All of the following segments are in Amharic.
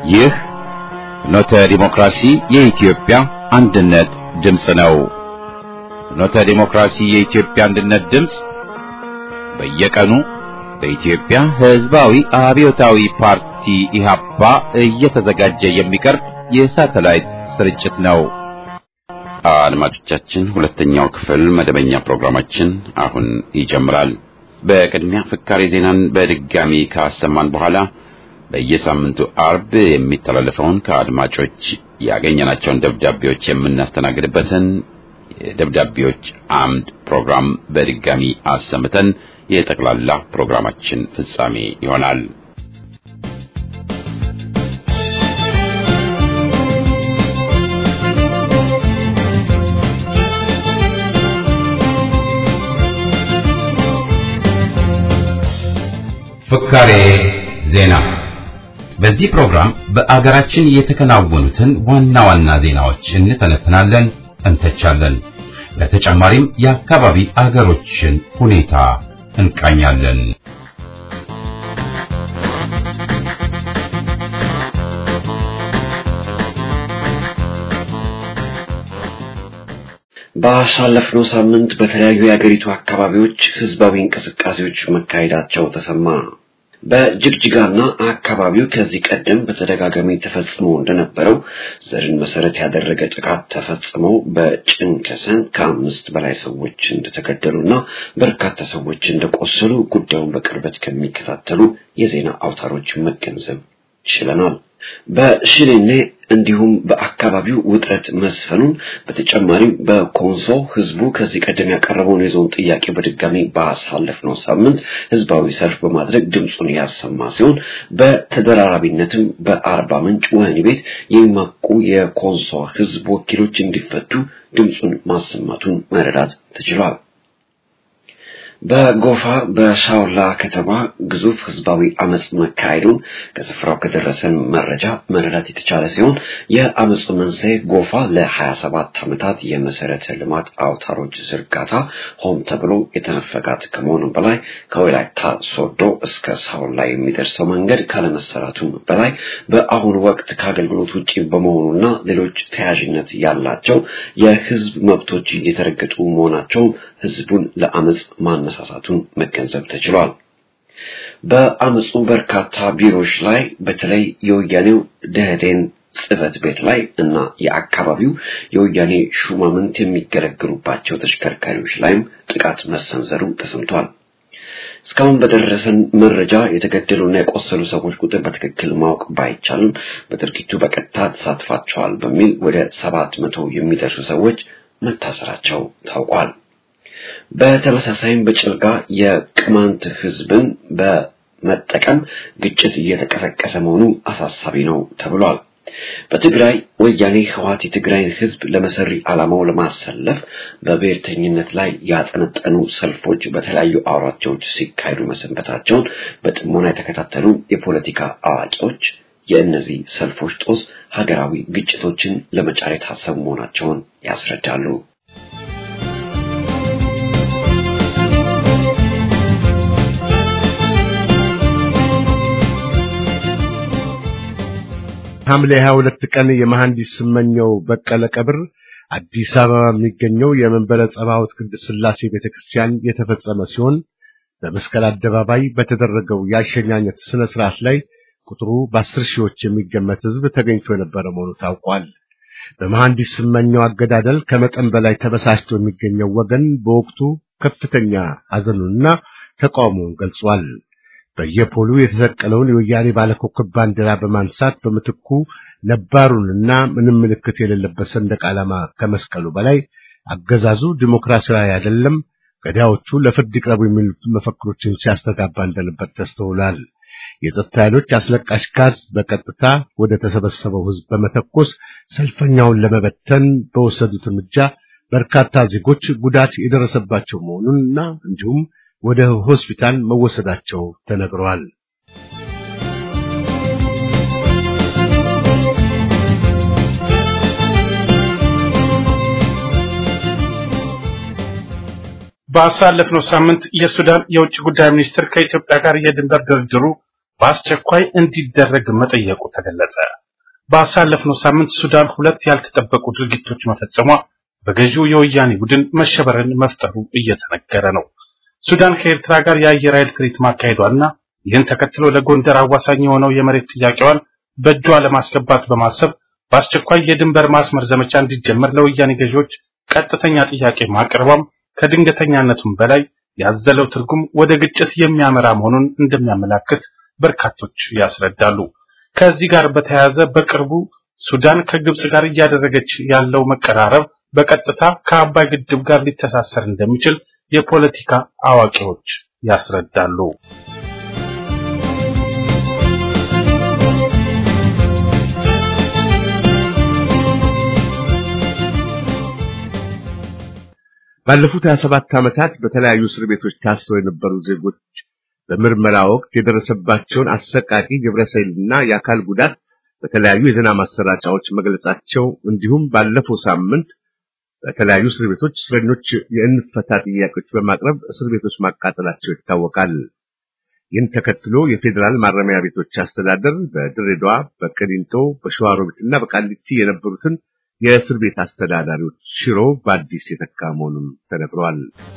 ይህ ፍኖተ ዲሞክራሲ የኢትዮጵያ አንድነት ድምፅ ነው። ፍኖተ ዲሞክራሲ የኢትዮጵያ አንድነት ድምፅ በየቀኑ በኢትዮጵያ ሕዝባዊ አብዮታዊ ፓርቲ ኢህአፓ እየተዘጋጀ የሚቀርብ የሳተላይት ስርጭት ነው። አድማጮቻችን፣ ሁለተኛው ክፍል መደበኛ ፕሮግራማችን አሁን ይጀምራል። በቅድሚያ ፍካሬ ዜናን በድጋሚ ካሰማን በኋላ በየሳምንቱ አርብ የሚተላለፈውን ከአድማጮች ያገኘናቸውን ደብዳቤዎች የምናስተናግድበትን የደብዳቤዎች አምድ ፕሮግራም በድጋሚ አሰምተን የጠቅላላ ፕሮግራማችን ፍጻሜ ይሆናል። ፍካሬ ዜና በዚህ ፕሮግራም በአገራችን የተከናወኑትን ዋና ዋና ዜናዎች እንተነትናለን፣ እንተቻለን። በተጨማሪም የአካባቢ አገሮችን ሁኔታ እንቃኛለን። ባሳለፍነው ሳምንት በተለያዩ የአገሪቱ አካባቢዎች ህዝባዊ እንቅስቃሴዎች መካሄዳቸው ተሰማ። በጅግጅጋና አካባቢው ከዚህ ቀደም በተደጋጋሚ ተፈጽሞ እንደነበረው ዘርን መሰረት ያደረገ ጥቃት ተፈጽሞ በጭንከሰን ከአምስት በላይ ሰዎች እንደተገደሉና በርካታ ሰዎች እንደቆሰሉ ጉዳዩን በቅርበት ከሚከታተሉ የዜና አውታሮች መገንዘብ ችለናል። በሽኔኔ እንዲሁም በአካባቢው ውጥረት መስፈኑን በተጨማሪም በኮንሶ ህዝቡ ከዚህ ቀደም ያቀረበውን የዞን ጥያቄ በድጋሚ ባሳለፍነው ሳምንት ህዝባዊ ሰልፍ በማድረግ ድምፁን ያሰማ ሲሆን በተደራራቢነትም በአርባ ምንጭ ወህኒ ቤት የሚማቁ የኮንሶ ህዝብ ወኪሎች እንዲፈቱ ድምፁን ማሰማቱን መረዳት ተችሏል። በጎፋ በሻውላ ከተማ ግዙፍ ህዝባዊ አመጽ መካሄዱን ከስፍራው ከደረሰን መረጃ መረዳት የተቻለ ሲሆን የአመፁ መንስኤ ጎፋ ለ27 ዓመታት የመሰረተ ልማት አውታሮች ዝርጋታ ሆን ተብሎ የተነፈጋት ከመሆኑ በላይ ከወላይታ ሶዶ እስከ ሳውላ የሚደርሰው መንገድ ካለመሰራቱም በላይ በአሁኑ ወቅት ከአገልግሎት ውጪ በመሆኑና ሌሎች ተያያዥነት ያላቸው የህዝብ መብቶች እየተረገጡ መሆናቸው ህዝቡን ለአመፅ ማነ መነሳሳቱን መገንዘብ ተችሏል። በአመፁ በርካታ ቢሮዎች ላይ በተለይ የወያኔው ደህዴን ጽህፈት ቤት ላይ እና የአካባቢው የወያኔ ሹማምንት የሚገለገሉባቸው ተሽከርካሪዎች ላይም ጥቃት መሰንዘሩ ተሰምቷል። እስካሁን በደረሰን መረጃ የተገደሉና የቆሰሉ ሰዎች ቁጥር በትክክል ማወቅ ባይቻልም በድርጊቱ በቀጥታ ተሳትፋቸዋል በሚል ወደ ሰባት መቶ የሚደርሱ ሰዎች መታሰራቸው ታውቋል። በተመሳሳይም በጭልጋ የቅማንት ህዝብን በመጠቀም ግጭት እየተቀሰቀሰ መሆኑ አሳሳቢ ነው ተብሏል። በትግራይ ወያኔ ህወሓት የትግራይን ህዝብ ለመሰሪ ዓላማው ለማሰለፍ በብሔርተኝነት ላይ ያጠነጠኑ ሰልፎች በተለያዩ አውራጃዎች ሲካሄዱ መሰንበታቸውን በጥሞና የተከታተሉ የፖለቲካ አዋቂዎች የእነዚህ ሰልፎች ጦስ ሀገራዊ ግጭቶችን ለመጫር የታሰቡ መሆናቸውን ያስረዳሉ። ሐምሌ 22 ቀን የመሐንዲስ ስመኘው በቀለ ቀብር አዲስ አበባ የሚገኘው የመንበረ ጸባዖት ቅድስት ሥላሴ ቤተክርስቲያን የተፈጸመ ሲሆን በመስቀል አደባባይ በተደረገው የአሸኛኘት ስነ ስርዓት ላይ ቁጥሩ በአስር ሺዎች የሚገመት ሕዝብ ተገኝቶ የነበረ መሆኑ ታውቋል። በመሐንዲስ ስመኘው አገዳደል ከመጠን በላይ ተበሳጭቶ የሚገኘው ወገን በወቅቱ ከፍተኛ ሐዘኑንና ተቃውሞውን ገልጿል። በየፖሉ የተሰቀለውን የወያኔ ባለኮከብ ባንዲራ በማንሳት በምትኩ ነባሩንና ምንም ምልክት የሌለበት ሰንደቅ ዓላማ ከመስቀሉ በላይ አገዛዙ ዲሞክራሲያዊ አይደለም፣ ገዳዮቹ ለፍርድ ይቅረቡ የሚሉት መፈክሮችን ሲያስተጋባ እንደነበር ተስተውሏል። የጸጥታ ኃይሎች አስለቃሽ ጋዝ በቀጥታ ወደ ተሰበሰበው ሕዝብ በመተኮስ ሰልፈኛውን ለመበተን በወሰዱት እርምጃ በርካታ ዜጎች ጉዳት የደረሰባቸው መሆኑንና እንዲሁም ወደ ሆስፒታል መወሰዳቸው ተነግረዋል። ባሳለፍነው ሳምንት የሱዳን የውጭ ጉዳይ ሚኒስትር ከኢትዮጵያ ጋር የድንበር ድርድሩ በአስቸኳይ እንዲደረግ መጠየቁ ተገለጸ። ባሳለፍነው ሳምንት ሱዳን ሁለት ያልተጠበቁ ድርጊቶች መፈጸሟ በገዢው የወያኔ ቡድን መሸበርን መፍጠሩ እየተነገረ ነው። ሱዳን ከኤርትራ ጋር የአየር ኃይል ትርኢት ማካሄዷና ይህን ተከትሎ ለጎንደር አዋሳኝ የሆነው የመሬት ጥያቄዋን በእጇ ለማስገባት በማሰብ በአስቸኳይ የድንበር ማስመር ዘመቻ እንዲጀመር ለወያኔ ገዢዎች ቀጥተኛ ጥያቄ ማቅረቧም ከድንገተኛነቱም በላይ ያዘለው ትርጉም ወደ ግጭት የሚያመራ መሆኑን እንደሚያመላክት በርካቶች ያስረዳሉ። ከዚህ ጋር በተያያዘ በቅርቡ ሱዳን ከግብጽ ጋር እያደረገች ያለው መቀራረብ በቀጥታ ከአባይ ግድብ ጋር ሊተሳሰር እንደሚችል የፖለቲካ አዋቂዎች ያስረዳሉ። ባለፉት 27 ዓመታት በተለያዩ እስር ቤቶች ታስረው የነበሩ ዜጎች በምርመራ ወቅት የደረሰባቸውን አሰቃቂ ግብረሰይልና የአካል ጉዳት በተለያዩ የዜና ማሰራጫዎች መግለጻቸው እንዲሁም ባለፈው ሳምንት በተለያዩ እስር ቤቶች እስረኞች የእንፈታ ጥያቄዎች በማቅረብ እስር ቤቶች ማቃጠላቸው ይታወቃል። ይህን ተከትሎ የፌዴራል ማረሚያ ቤቶች አስተዳደር በድሬዳዋ፣ በቅሊንጦ፣ በሸዋሮቢትና በቃሊቲ የነበሩትን የእስር ቤት አስተዳዳሪዎች ሽሮ በአዲስ የተካ መሆኑን ተነግሯል።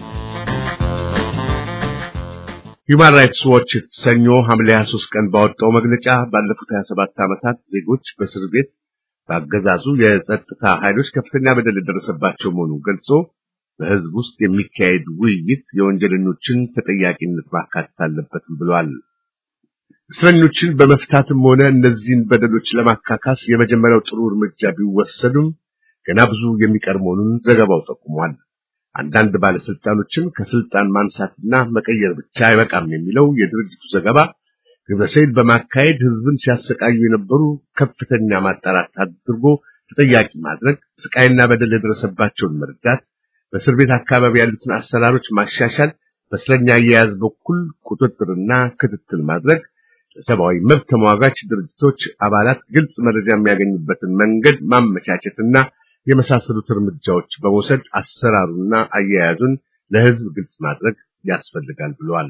ሁማን ራይትስ ዎች ሰኞ ሐምሌ 23 ቀን ባወጣው መግለጫ ባለፉት 27 ዓመታት ዜጎች በእስር ቤት በአገዛዙ የጸጥታ ኃይሎች ከፍተኛ በደል የደረሰባቸው መሆኑን ገልጾ በሕዝብ ውስጥ የሚካሄድ ውይይት የወንጀለኞችን ተጠያቂነት ማካተት አለበትም ብሏል። እስረኞችን በመፍታትም ሆነ እነዚህን በደሎች ለማካካስ የመጀመሪያው ጥሩ እርምጃ ቢወሰዱም ገና ብዙ የሚቀር መሆኑን ዘገባው ጠቁሟል። አንዳንድ ባለስልጣኖችን ከስልጣን ማንሳትና መቀየር ብቻ አይበቃም የሚለው የድርጅቱ ዘገባ ግብረሰይል በማካሄድ ህዝብን ሲያሰቃዩ የነበሩ ከፍተኛ ማጣራት አድርጎ ተጠያቂ ማድረግ፣ ስቃይና በደል የደረሰባቸውን መርዳት፣ በእስር ቤት አካባቢ ያሉትን አሰራሮች ማሻሻል፣ በእስረኛ አያያዝ በኩል ቁጥጥርና ክትትል ማድረግ፣ ለሰብአዊ መብት ተሟጋች ድርጅቶች አባላት ግልጽ መረጃ የሚያገኙበትን መንገድ ማመቻቸትና የመሳሰሉት እርምጃዎች በመውሰድ አሰራሩና አያያዙን ለህዝብ ግልጽ ማድረግ ያስፈልጋል ብሏል።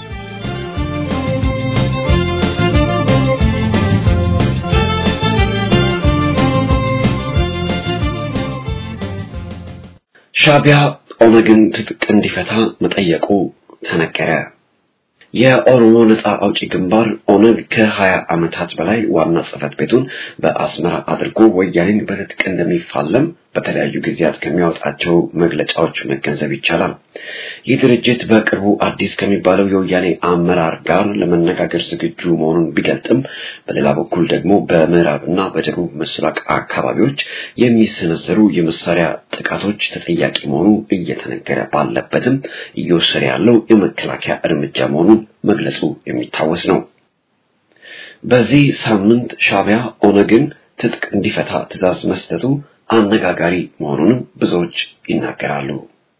ሻዕቢያ ኦነግን ትጥቅ እንዲፈታ መጠየቁ ተነገረ። የኦሮሞ ነጻ አውጪ ግንባር ኦነግ ከ20 ዓመታት በላይ ዋና ጽህፈት ቤቱን በአስመራ አድርጎ ወያኔን በትጥቅ እንደሚፋለም በተለያዩ ጊዜያት ከሚያወጣቸው መግለጫዎች መገንዘብ ይቻላል። ይህ ድርጅት በቅርቡ አዲስ ከሚባለው የወያኔ አመራር ጋር ለመነጋገር ዝግጁ መሆኑን ቢገልጥም በሌላ በኩል ደግሞ በምዕራብና በደቡብ ምስራቅ አካባቢዎች የሚሰነዘሩ የመሳሪያ ጥቃቶች ተጠያቂ መሆኑ እየተነገረ ባለበትም እየወሰደ ያለው የመከላከያ እርምጃ መሆኑን መግለጹ የሚታወስ ነው። በዚህ ሳምንት ሻዕቢያ ኦነግን ትጥቅ እንዲፈታ ትዕዛዝ መስጠቱ አነጋጋሪ መሆኑንም ብዙዎች ይናገራሉ።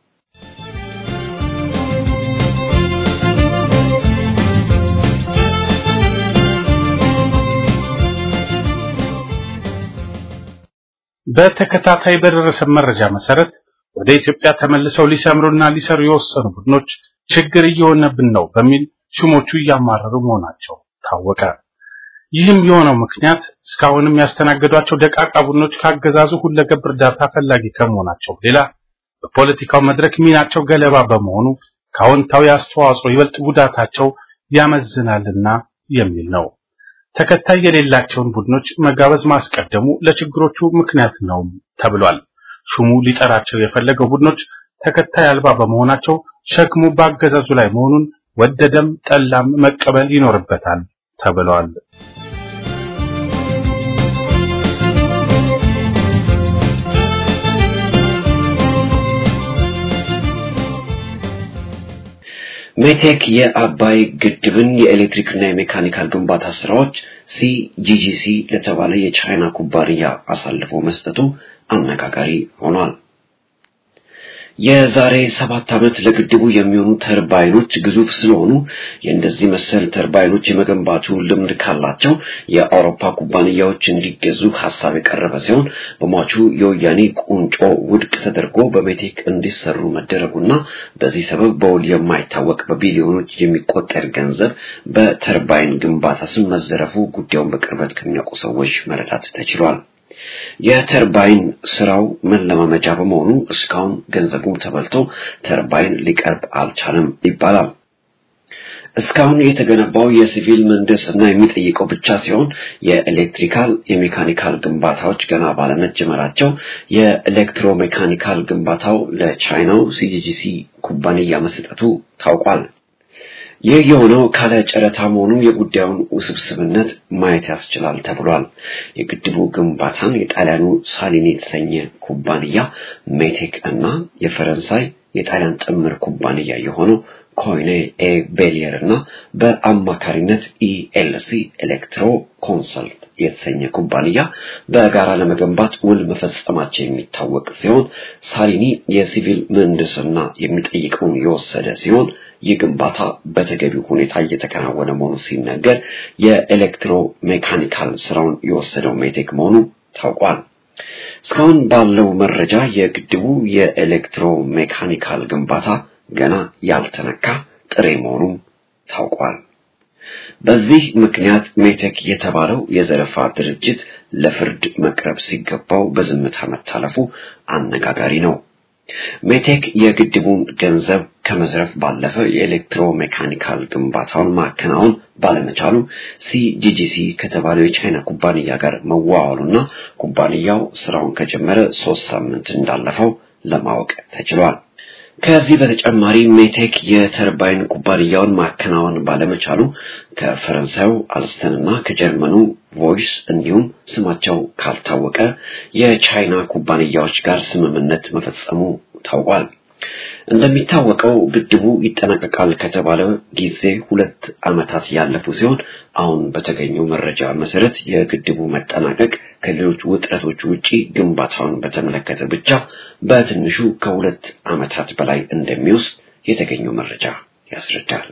በተከታታይ በደረሰ መረጃ መሰረት ወደ ኢትዮጵያ ተመልሰው ሊሰምሩና ሊሰሩ የወሰኑ ቡድኖች ችግር እየሆነብን ነው በሚል ሹሞቹ እያማረሩ መሆናቸው ታወቀ። ይህም የሆነው ምክንያት እስካሁንም ያስተናገዷቸው ደቃቃ ቡድኖች ካገዛዙ ሁለገብ እርዳታ ፈላጊ ከመሆናቸው ሌላ በፖለቲካው መድረክ ሚናቸው ገለባ በመሆኑ ከአዎንታዊ አስተዋጽኦ ይበልጥ ጉዳታቸው ያመዝናልና የሚል ነው። ተከታይ የሌላቸውን ቡድኖች መጋበዝ ማስቀደሙ ለችግሮቹ ምክንያት ነው ተብሏል። ሹሙ ሊጠራቸው የፈለገው ቡድኖች ተከታይ አልባ በመሆናቸው ሸክሙ በአገዛዙ ላይ መሆኑን ወደደም ጠላም መቀበል ይኖርበታል ተብሏል። ሜቴክ የአባይ ግድብን የኤሌክትሪክና የሜካኒካል ግንባታ ስራዎች ሲጂጂሲ ለተባለ የቻይና ኩባንያ አሳልፎ መስጠቱ አነጋጋሪ ሆኗል። የዛሬ ሰባት ዓመት ለግድቡ የሚሆኑ ተርባይኖች ግዙፍ ስለሆኑ የእንደዚህ መሰል ተርባይኖች የመገንባቱ ልምድ ካላቸው የአውሮፓ ኩባንያዎች እንዲገዙ ሀሳብ የቀረበ ሲሆን በሟቹ የወያኔ ቁንጮ ውድቅ ተደርጎ በሜቴክ እንዲሰሩ መደረጉና በዚህ ሰበብ በውል የማይታወቅ በቢሊዮኖች የሚቆጠር ገንዘብ በተርባይን ግንባታ ስም መዘረፉ ጉዳዩን በቅርበት ከሚያውቁ ሰዎች መረዳት ተችሏል። የተርባይን ስራው መለማመጃ በመሆኑ እስካሁን ገንዘቡ ተበልቶ ተርባይን ሊቀርብ አልቻለም ይባላል። እስካሁን የተገነባው የሲቪል ምህንድስና የሚጠይቀው ብቻ ሲሆን የኤሌክትሪካል የሜካኒካል ግንባታዎች ገና ባለመጀመራቸው የኤሌክትሮሜካኒካል ግንባታው ለቻይናው ሲጂጂሲ ኩባንያ መሰጠቱ ታውቋል። ይህ የሆነው ካለ ጨረታ መሆኑ የጉዳዩን ውስብስብነት ማየት ያስችላል ተብሏል። የግድቡ ግንባታን የጣሊያኑ ሳሊኒ የተሰኘ ኩባንያ ሜቴክ እና የፈረንሳይ የጣሊያን ጥምር ኩባንያ የሆነው ኮይኔ ኤ ቤሊየር እና በአማካሪነት ኢኤልሲ ኤሌክትሮ ኮንሰልት የተሰኘ ኩባንያ በጋራ ለመገንባት ውል መፈጸማቸው የሚታወቅ ሲሆን ሳሊኒ የሲቪል ምህንድስና የሚጠይቀውን የወሰደ ሲሆን ይህ ግንባታ በተገቢው ሁኔታ እየተከናወነ መሆኑ ሲነገር የኤሌክትሮ ሜካኒካል ስራውን የወሰደው ሜቴክ መሆኑ ታውቋል። እስካሁን ባለው መረጃ የግድቡ የኤሌክትሮ ሜካኒካል ግንባታ ገና ያልተነካ ጥሬ መሆኑም ታውቋል። በዚህ ምክንያት ሜቴክ የተባለው የዘረፋ ድርጅት ለፍርድ መቅረብ ሲገባው በዝምታ መታለፉ አነጋጋሪ ነው። ሜቴክ የግድቡን ገንዘብ ከመዝረፍ ባለፈ የኤሌክትሮ ሜካኒካል ግንባታውን ማከናወን ባለመቻሉ ሲጂጂሲ ከተባለው የቻይና ኩባንያ ጋር መዋዋሉና ኩባንያው ስራውን ከጀመረ ሶስት ሳምንት እንዳለፈው ለማወቅ ተችሏል። ከዚህ በተጨማሪ ሜቴክ የተርባይን ኩባንያውን ማከናወን ባለመቻሉ ከፈረንሳዩ አልስተንና ከጀርመኑ ቮይስ እንዲሁም ስማቸው ካልታወቀ የቻይና ኩባንያዎች ጋር ስምምነት መፈጸሙ ታውቋል። እንደሚታወቀው ግድቡ ይጠናቀቃል ከተባለ ጊዜ ሁለት ዓመታት ያለፉ ሲሆን አሁን በተገኘው መረጃ መሰረት የግድቡ መጠናቀቅ ከሌሎች ውጥረቶች ውጪ ግንባታውን በተመለከተ ብቻ በትንሹ ከሁለት ዓመታት በላይ እንደሚወስድ የተገኘው መረጃ ያስረዳል።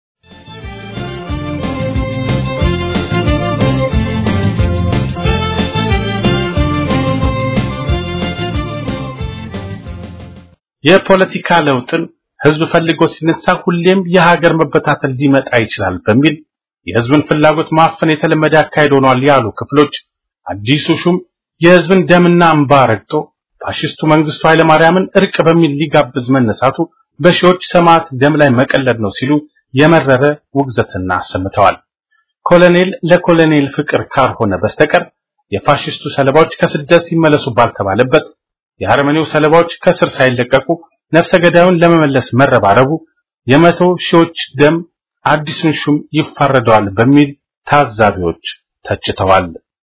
የፖለቲካ ለውጥን ህዝብ ፈልጎ ሲነሳ ሁሌም የሀገር መበታተል ሊመጣ ይችላል በሚል የህዝብን ፍላጎት ማፈን የተለመደ አካሄድ ሆኗል ያሉ ክፍሎች አዲሱ ሹም የህዝብን ደምና እንባ ረግጦ ፋሽስቱ መንግስቱ ኃይለማርያምን እርቅ በሚል ሊጋብዝ መነሳቱ በሺዎች ሰማዕት ደም ላይ መቀለድ ነው ሲሉ የመረረ ውግዘትና አሰምተዋል። ኮሎኔል ለኮሎኔል ፍቅር ካልሆነ በስተቀር የፋሽስቱ ሰለባዎች ከስደት ሲመለሱ ባልተባለበት የአርመኒው ሰለባዎች ከስር ሳይለቀቁ ነፍሰ ገዳዩን ለመመለስ መረባረቡ የመቶ ሺዎች ደም አዲሱን ሹም ይፋረደዋል በሚል ታዛቢዎች ተችተዋል።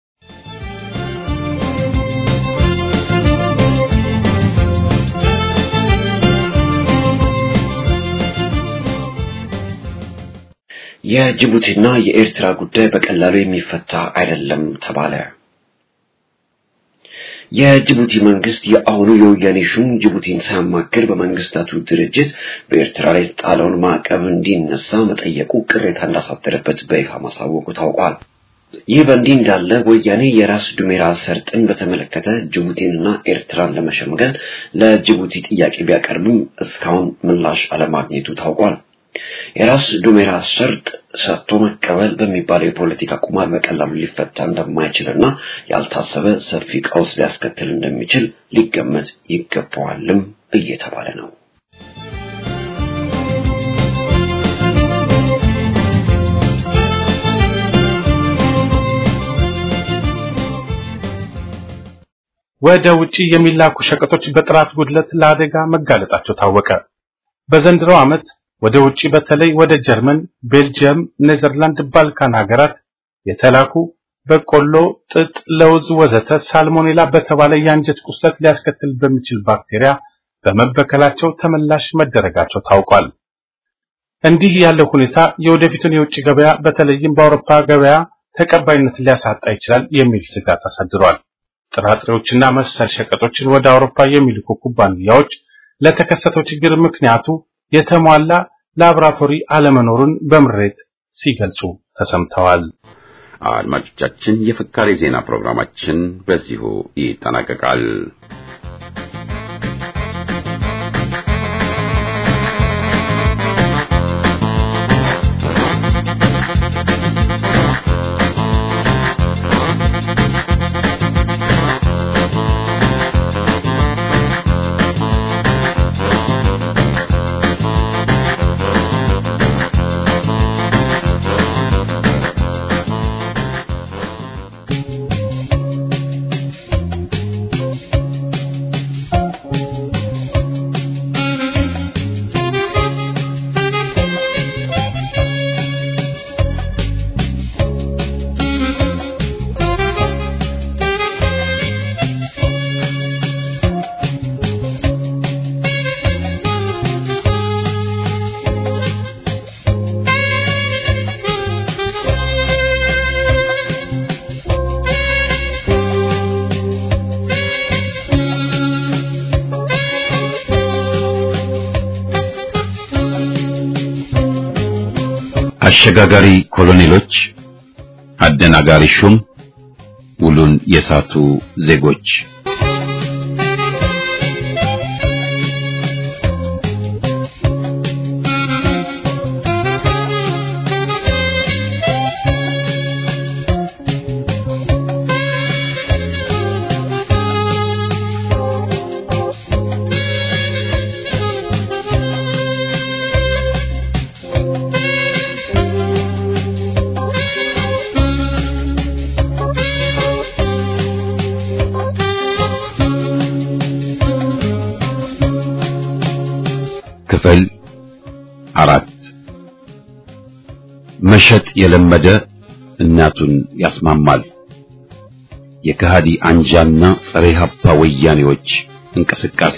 የጅቡቲና የኤርትራ ጉዳይ በቀላሉ የሚፈታ አይደለም ተባለ። የጅቡቲ መንግስት የአሁኑ የወያኔ ሹም ጅቡቲን ሳያማክር በመንግስታቱ ድርጅት በኤርትራ ላይ የተጣለውን ማዕቀብ እንዲነሳ መጠየቁ ቅሬታ እንዳሳደረበት በይፋ ማሳወቁ ታውቋል። ይህ በእንዲህ እንዳለ ወያኔ የራስ ዱሜራ ሰርጥን በተመለከተ ጅቡቲንና ኤርትራን ለመሸምገል ለጅቡቲ ጥያቄ ቢያቀርብም እስካሁን ምላሽ አለማግኘቱ ታውቋል። የራስ ዱሜራ ሰርጥ ሰጥቶ መቀበል በሚባለው የፖለቲካ ቁማር በቀላሉ ሊፈታ እንደማይችልና ያልታሰበ ሰፊ ቀውስ ሊያስከትል እንደሚችል ሊገመት ይገባዋልም እየተባለ ነው። ወደ ውጪ የሚላኩ ሸቀጦች በጥራት ጉድለት ለአደጋ መጋለጣቸው ታወቀ። በዘንድሮው ዓመት ወደ ውጪ በተለይ ወደ ጀርመን፣ ቤልጂየም፣ ኔዘርላንድ፣ ባልካን ሀገራት የተላኩ በቆሎ፣ ጥጥ፣ ለውዝ ወዘተ ሳልሞኔላ በተባለ የአንጀት ቁስለት ሊያስከትል በሚችል ባክቴሪያ በመበከላቸው ተመላሽ መደረጋቸው ታውቋል። እንዲህ ያለው ሁኔታ የወደፊቱን የውጭ ገበያ በተለይም በአውሮፓ ገበያ ተቀባይነት ሊያሳጣ ይችላል የሚል ስጋት አሳድሯል። ጥራጥሬዎችና መሰል ሸቀጦችን ወደ አውሮፓ የሚልኩ ኩባንያዎች ለተከሰተው ችግር ምክንያቱ የተሟላ ላቦራቶሪ አለመኖሩን በምሬት ሲገልጹ ተሰምተዋል። አድማጮቻችን፣ የፍካሬ ዜና ፕሮግራማችን በዚሁ ይጠናቀቃል። አሸጋጋሪ ኮሎኔሎች፣ አደናጋሪ ሹም፣ ውሉን የሳቱ ዜጎች ክፍል አራት መሸጥ የለመደ እናቱን ያስማማል። የከሃዲ አንጃና ጸረ ሀብታ ወያኔዎች እንቅስቃሴ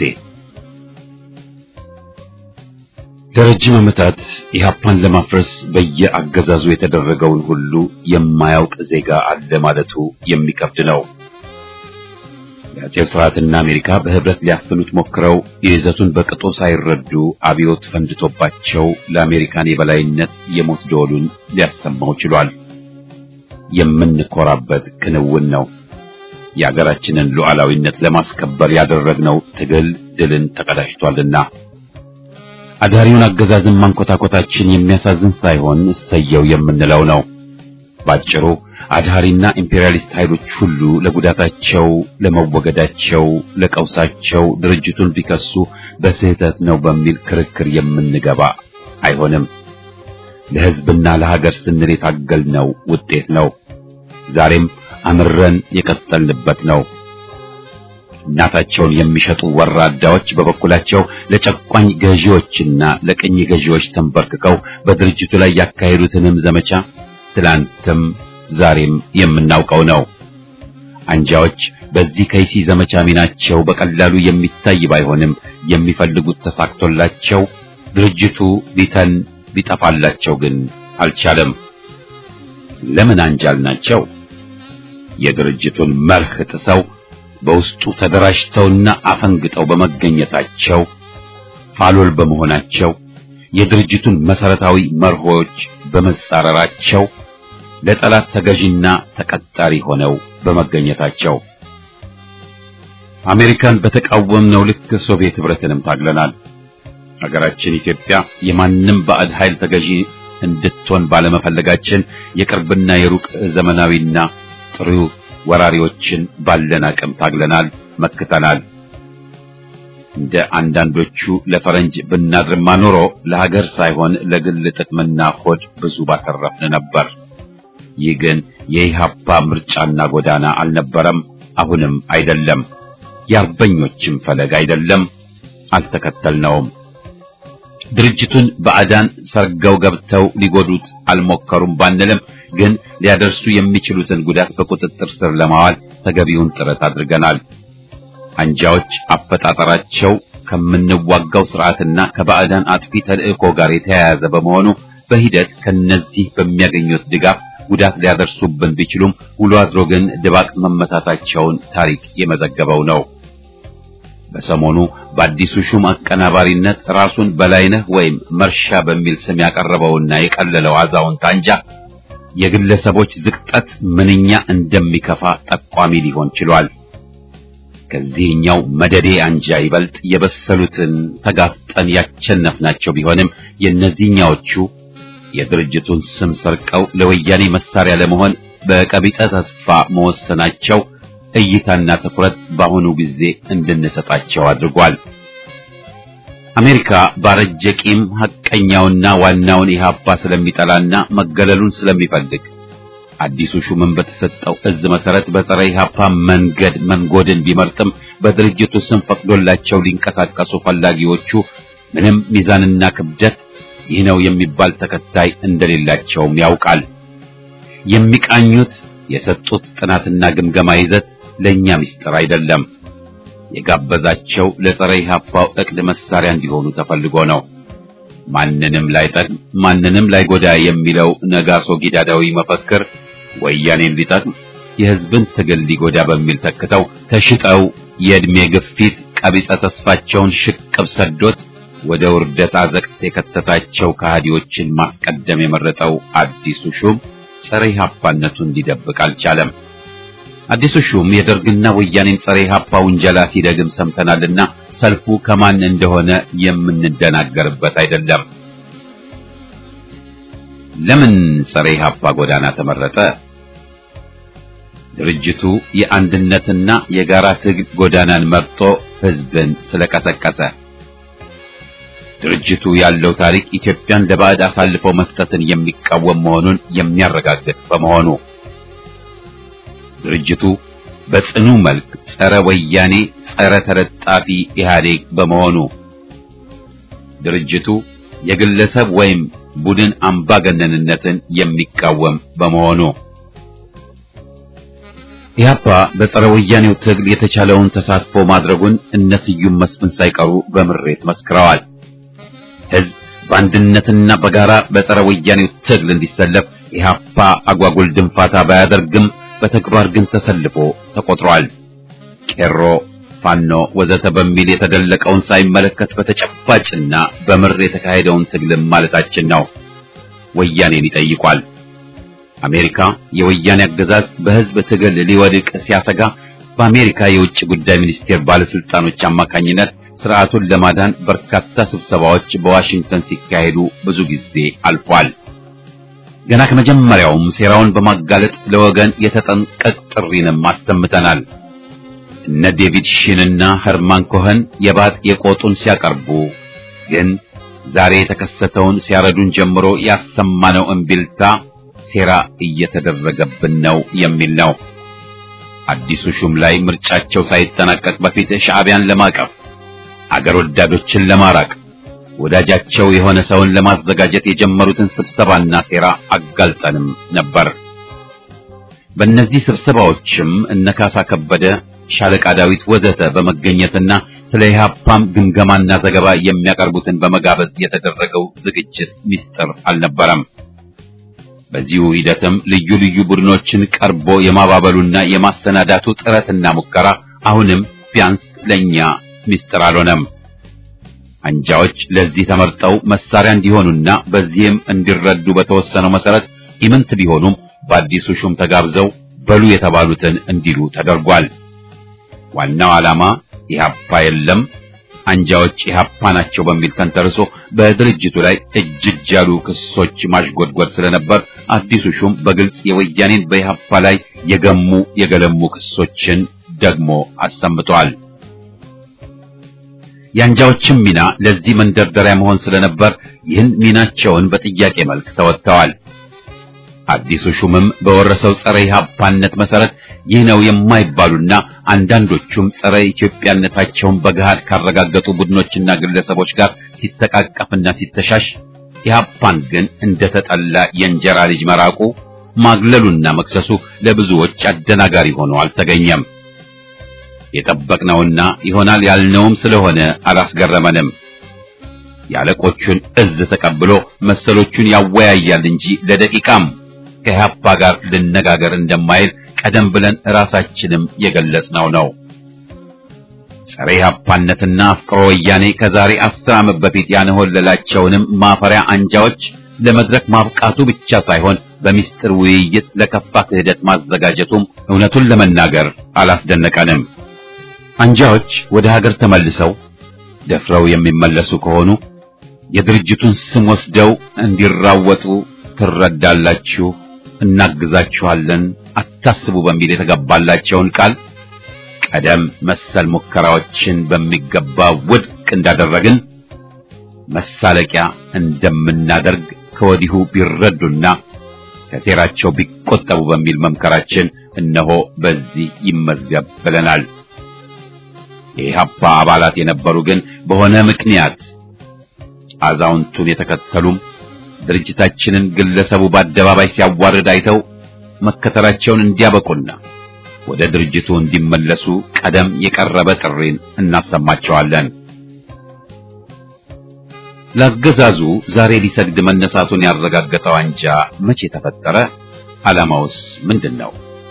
ለረጅም ዓመታት ኢህአፓን ለማፍረስ በየአገዛዙ የተደረገውን ሁሉ የማያውቅ ዜጋ አለ ማለቱ የሚከብድ ነው። የአጼው ስርዓትና አሜሪካ በህብረት ሊያፍኑት ሞክረው የይዘቱን በቅጡ ሳይረዱ አብዮት ፈንድቶባቸው ለአሜሪካን የበላይነት የሞት ደወሉን ሊያሰማው ችሏል። የምንኮራበት ክንውን ነው። የአገራችንን ሉዓላዊነት ለማስከበር ያደረግነው ትግል ድልን ተቀዳጅቷልና አዳሪውን አገዛዝን ማንኮታኮታችን የሚያሳዝን ሳይሆን እሰየው የምንለው ነው። ባጭሩ አድሃሪና ኢምፔሪያሊስት ኃይሎች ሁሉ ለጉዳታቸው፣ ለመወገዳቸው፣ ለቀውሳቸው ድርጅቱን ቢከሱ በስህተት ነው በሚል ክርክር የምንገባ አይሆንም። ለሕዝብና ለሀገር ስንል የታገልነው ውጤት ነው። ዛሬም አምረን የቀጠልንበት ነው። እናታቸውን የሚሸጡ ወራዳዎች በበኩላቸው ለጨቋኝ ገዢዎችና ለቅኝ ገዢዎች ተንበርክከው በድርጅቱ ላይ ያካሄዱትንም ዘመቻ ትላንትም ዛሬም የምናውቀው ነው። አንጃዎች በዚህ ከይሲ ዘመቻ ሚናቸው በቀላሉ የሚታይ ባይሆንም የሚፈልጉት ተሳክቶላቸው ድርጅቱ ሊተን ሊጠፋላቸው ግን አልቻለም። ለምን አንጃል ናቸው? የድርጅቱን መርህ ጥሰው በውስጡ ተደራጅተውና አፈንግጠው በመገኘታቸው ፋሎል በመሆናቸው የድርጅቱን መሰረታዊ መርሆች በመጻረራቸው ለጠላት ተገዥና ተቀጣሪ ሆነው በመገኘታቸው አሜሪካን በተቃወምነው ልክ ሶቪየት ህብረትንም ታግለናል። ሀገራችን ኢትዮጵያ የማንም ባዕድ ኃይል ተገዢ እንድትሆን ባለመፈለጋችን የቅርብና የሩቅ ዘመናዊና ጥሩ ወራሪዎችን ባለን አቅም ታግለናል፣ መክተናል። እንደ አንዳንዶቹ ለፈረንጅ ብናድርማ ኖሮ ለሀገር ሳይሆን ለግል ጥቅምና ሆድ ብዙ ባተረፍን ነበር። ይህ ግን የኢሃፓ ምርጫና ጎዳና አልነበረም፣ አሁንም አይደለም። የአርበኞችም ፈለግ አይደለም፣ አልተከተልነውም። ድርጅቱን ባዕዳን ሰርገው ገብተው ሊጎዱት አልሞከሩም ባንልም ግን ሊያደርሱ የሚችሉትን ጉዳት በቁጥጥር ስር ለማዋል ተገቢውን ጥረት አድርገናል። አንጃዎች አፈጣጠራቸው ከምንዋጋው ስርዓትና ከባዕዳን አጥፊ ተልእኮ ጋር የተያያዘ በመሆኑ በሂደት ከነዚህ በሚያገኙት ድጋፍ ጉዳት ሊያደርሱብን ቢችሉም ውሎ አድሮ ግን ድባቅ መመታታቸውን ታሪክ የመዘገበው ነው። በሰሞኑ በአዲሱ ሹም አቀናባሪነት ራሱን በላይነህ ወይም መርሻ በሚል ስም ያቀረበውና የቀለለው አዛውንት አንጃ የግለሰቦች ዝቅጠት ምንኛ እንደሚከፋ ጠቋሚ ሊሆን ችሏል። ከዚህኛው መደዴ አንጃ ይበልጥ የበሰሉትን ተጋፍጠን ያቸነፍናቸው ቢሆንም የእነዚህኛዎቹ የድርጅቱን ስም ሰርቀው ለወያኔ መሳሪያ ለመሆን በቀቢጠ ተስፋ መወሰናቸው እይታና ትኩረት በአሁኑ ጊዜ እንድንሰጣቸው አድርጓል። አሜሪካ ባረጀ ቂም ሐቀኛውና ዋናውን ኢህአፓ ስለሚጠላና መገለሉን ስለሚፈልግ አዲሱ ሹምን በተሰጠው እዝ መሰረት በጸረ ኢህአፓ መንገድ መንጎድን ቢመርጥም በድርጅቱ ስም ፈቅዶላቸው ሊንቀሳቀሱ ፈላጊዎቹ ምንም ሚዛንና ክብደት ይህ ነው የሚባል ተከታይ እንደሌላቸውም ያውቃል። የሚቃኙት የሰጡት ጥናትና ግምገማ ይዘት ለኛ ምስጢር አይደለም። የጋበዛቸው ለጸረ ኢህአፓው እቅድ መሳሪያ እንዲሆኑ ተፈልጎ ነው። ማንንም ላይጠቅም ማንንም ላይጎዳ የሚለው ነጋሶ ጊዳዳዊ መፈክር ወያኔን ሊጠቅም የህዝብን ትግል ሊጎዳ በሚል ተክተው ተሽጠው የዕድሜ ግፊት ቀቢጸ ተስፋቸውን ሽቅብ ሰዶት ወደ ውርደት አዘቅት የከተታቸው ከሃዲዎችን ማስቀደም የመረጠው አዲሱ ሹም ጸረ ኢህአፓነቱን ሊደብቅ አልቻለም። አዲሱ ሹም የደርግና ወያኔን ጸረ ኢህአፓ ውንጀላ ሲደግም ሰምተናልና ሰልፉ ከማን እንደሆነ የምንደናገርበት አይደለም። ለምን ጸረ ኢህአፓ ጎዳና ተመረጠ? ድርጅቱ የአንድነትና የጋራ ትግል ጎዳናን መርጦ ህዝብን ስለቀሰቀሰ። ድርጅቱ ያለው ታሪክ ኢትዮጵያን ለባዕድ አሳልፎ መስጠትን የሚቃወም መሆኑን የሚያረጋግጥ በመሆኑ ድርጅቱ በጽኑ መልክ ጸረ ወያኔ፣ ጸረ ተለጣፊ ኢህአዴግ በመሆኑ ድርጅቱ የግለሰብ ወይም ቡድን አምባገነንነትን የሚቃወም በመሆኑ ኢህአፓ በጸረ ወያኔው ትግል የተቻለውን ተሳትፎ ማድረጉን እነ ስዩም መስፍን ሳይቀሩ በምሬት መስክረዋል። ህዝብ በአንድነትና በጋራ በጸረ ወያኔው ትግል እንዲሰለፍ ኢህአፓ አጓጉል ድንፋታ ባያደርግም በተግባር ግን ተሰልፎ ተቆጥሯል። ቄሮ፣ ፋኖ ወዘተ በሚል የተደለቀውን ሳይመለከት በተጨባጭና በምር የተካሄደውን ትግልም ማለታችን ነው። ወያኔን ይጠይቋል። አሜሪካ የወያኔ አገዛዝ በህዝብ ትግል ሊወድቅ ሲያሰጋ በአሜሪካ የውጭ ጉዳይ ሚኒስቴር ባለስልጣኖች አማካኝነት ስርዓቱን ለማዳን በርካታ ስብሰባዎች በዋሽንግተን ሲካሄዱ ብዙ ጊዜ አልፏል። ገና ከመጀመሪያውም ሴራውን በማጋለጥ ለወገን የተጠንቀቅ ጥሪንም አሰምተናል። እነ ዴቪድ ሺንና ኸርማን ኮኸን የባጥ የቆጡን ሲያቀርቡ ግን ዛሬ የተከሰተውን ሲያረዱን ጀምሮ ያሰማነው እምቢልታ ሴራ እየተደረገብን ነው የሚል ነው። አዲሱ ሹም ላይ ምርጫቸው ሳይጠናቀቅ በፊት ሻዕቢያን ለማቀፍ አገር ወዳዶችን ለማራቅ ወዳጃቸው የሆነ ሰውን ለማዘጋጀት የጀመሩትን ስብሰባና ሴራ አጋልጠንም ነበር። በእነዚህ ስብሰባዎችም እነ ካሳ ከበደ፣ ሻለቃ ዳዊት ወዘተ በመገኘትና ስለ ኢህአፓም ግምገማና ዘገባ የሚያቀርቡትን በመጋበዝ የተደረገው ዝግጅት ሚስጥር አልነበረም። በዚሁ ሂደትም ልዩ ልዩ ቡድኖችን ቀርቦ የማባበሉና የማሰናዳቱ ጥረትና ሙከራ አሁንም ቢያንስ ለኛ ሚስጥር አልሆነም። አንጃዎች ለዚህ ተመርጠው መሳሪያ እንዲሆኑና በዚህም እንዲረዱ በተወሰነው መሰረት ኢምንት ቢሆኑም በአዲሱ ሹም ተጋብዘው በሉ የተባሉትን እንዲሉ ተደርጓል። ዋናው ዓላማ ኢህአፓ የለም አንጃዎች ኢህአፓ ናቸው በሚል ተንተርሶ በድርጅቱ ላይ እጅ እጅ ያሉ ክሶች ማሽጎድጎድ ስለነበር አዲሱ ሹም በግልጽ የወያኔን በኢህአፓ ላይ የገሙ የገለሙ ክሶችን ደግሞ አሰምተዋል። የአንጃዎችም ሚና ለዚህ መንደርደሪያ መሆን ስለነበር ይህን ሚናቸውን በጥያቄ መልክ ተወጥተዋል። አዲሱ ሹምም በወረሰው ጸረ ኢህአፓነት መሰረት ይህ ነው የማይባሉና አንዳንዶቹም ጸረ ኢትዮጵያነታቸውን በገሃድ ካረጋገጡ ቡድኖችና ግለሰቦች ጋር ሲተቃቀፍና ሲተሻሽ ኢህአፓን ግን እንደተጠላ የእንጀራ ልጅ መራቁ ማግለሉና መክሰሱ ለብዙዎች አደናጋሪ ሆኖ አልተገኘም። የጠበቅነውና ይሆናል ያልነውም ስለሆነ አላስገረመንም። የአለቆቹን እዝ ተቀብሎ መሰሎቹን ያወያያል እንጂ ለደቂቃም ከኢህአፓ ጋር ልነጋገር እንደማይል ቀደም ብለን ራሳችንም የገለጽነው ነው። ጸረ ኢህአፓነትና አፍቅሮ ወያኔ ከዛሬ አስር ዓመት በፊት ያንሆለላቸውንም ማፈሪያ አንጃዎች ለመድረክ ማብቃቱ ብቻ ሳይሆን በሚስጥር ውይይት ለከፋ ክህደት ማዘጋጀቱም እውነቱን ለመናገር አላስደነቀንም። አንጃዎች ወደ ሀገር ተመልሰው ደፍረው የሚመለሱ ከሆኑ የድርጅቱን ስም ወስደው እንዲራወጡ ትረዳላችሁ፣ እናግዛችኋለን፣ አታስቡ በሚል የተገባላቸውን ቃል ቀደም መሰል ሙከራዎችን በሚገባ ውድቅ እንዳደረግን መሳለቂያ እንደምናደርግ ከወዲሁ ቢረዱና ከሴራቸው ቢቆጠቡ በሚል መምከራችን እነሆ በዚህ ይመዝገብ ብለናል። የኢህአፓ አባላት የነበሩ ግን በሆነ ምክንያት አዛውንቱን የተከተሉም ድርጅታችንን ግለሰቡ በአደባባይ ሲያዋርድ አይተው መከተላቸውን እንዲያበቁና ወደ ድርጅቱ እንዲመለሱ ቀደም የቀረበ ጥሪን እናሰማቸዋለን። ለአገዛዙ ዛሬ ሊሰግድ መነሳቱን ያረጋገጠው አንጃ መቼ ተፈጠረ? ዓላማውስ ምንድን ነው?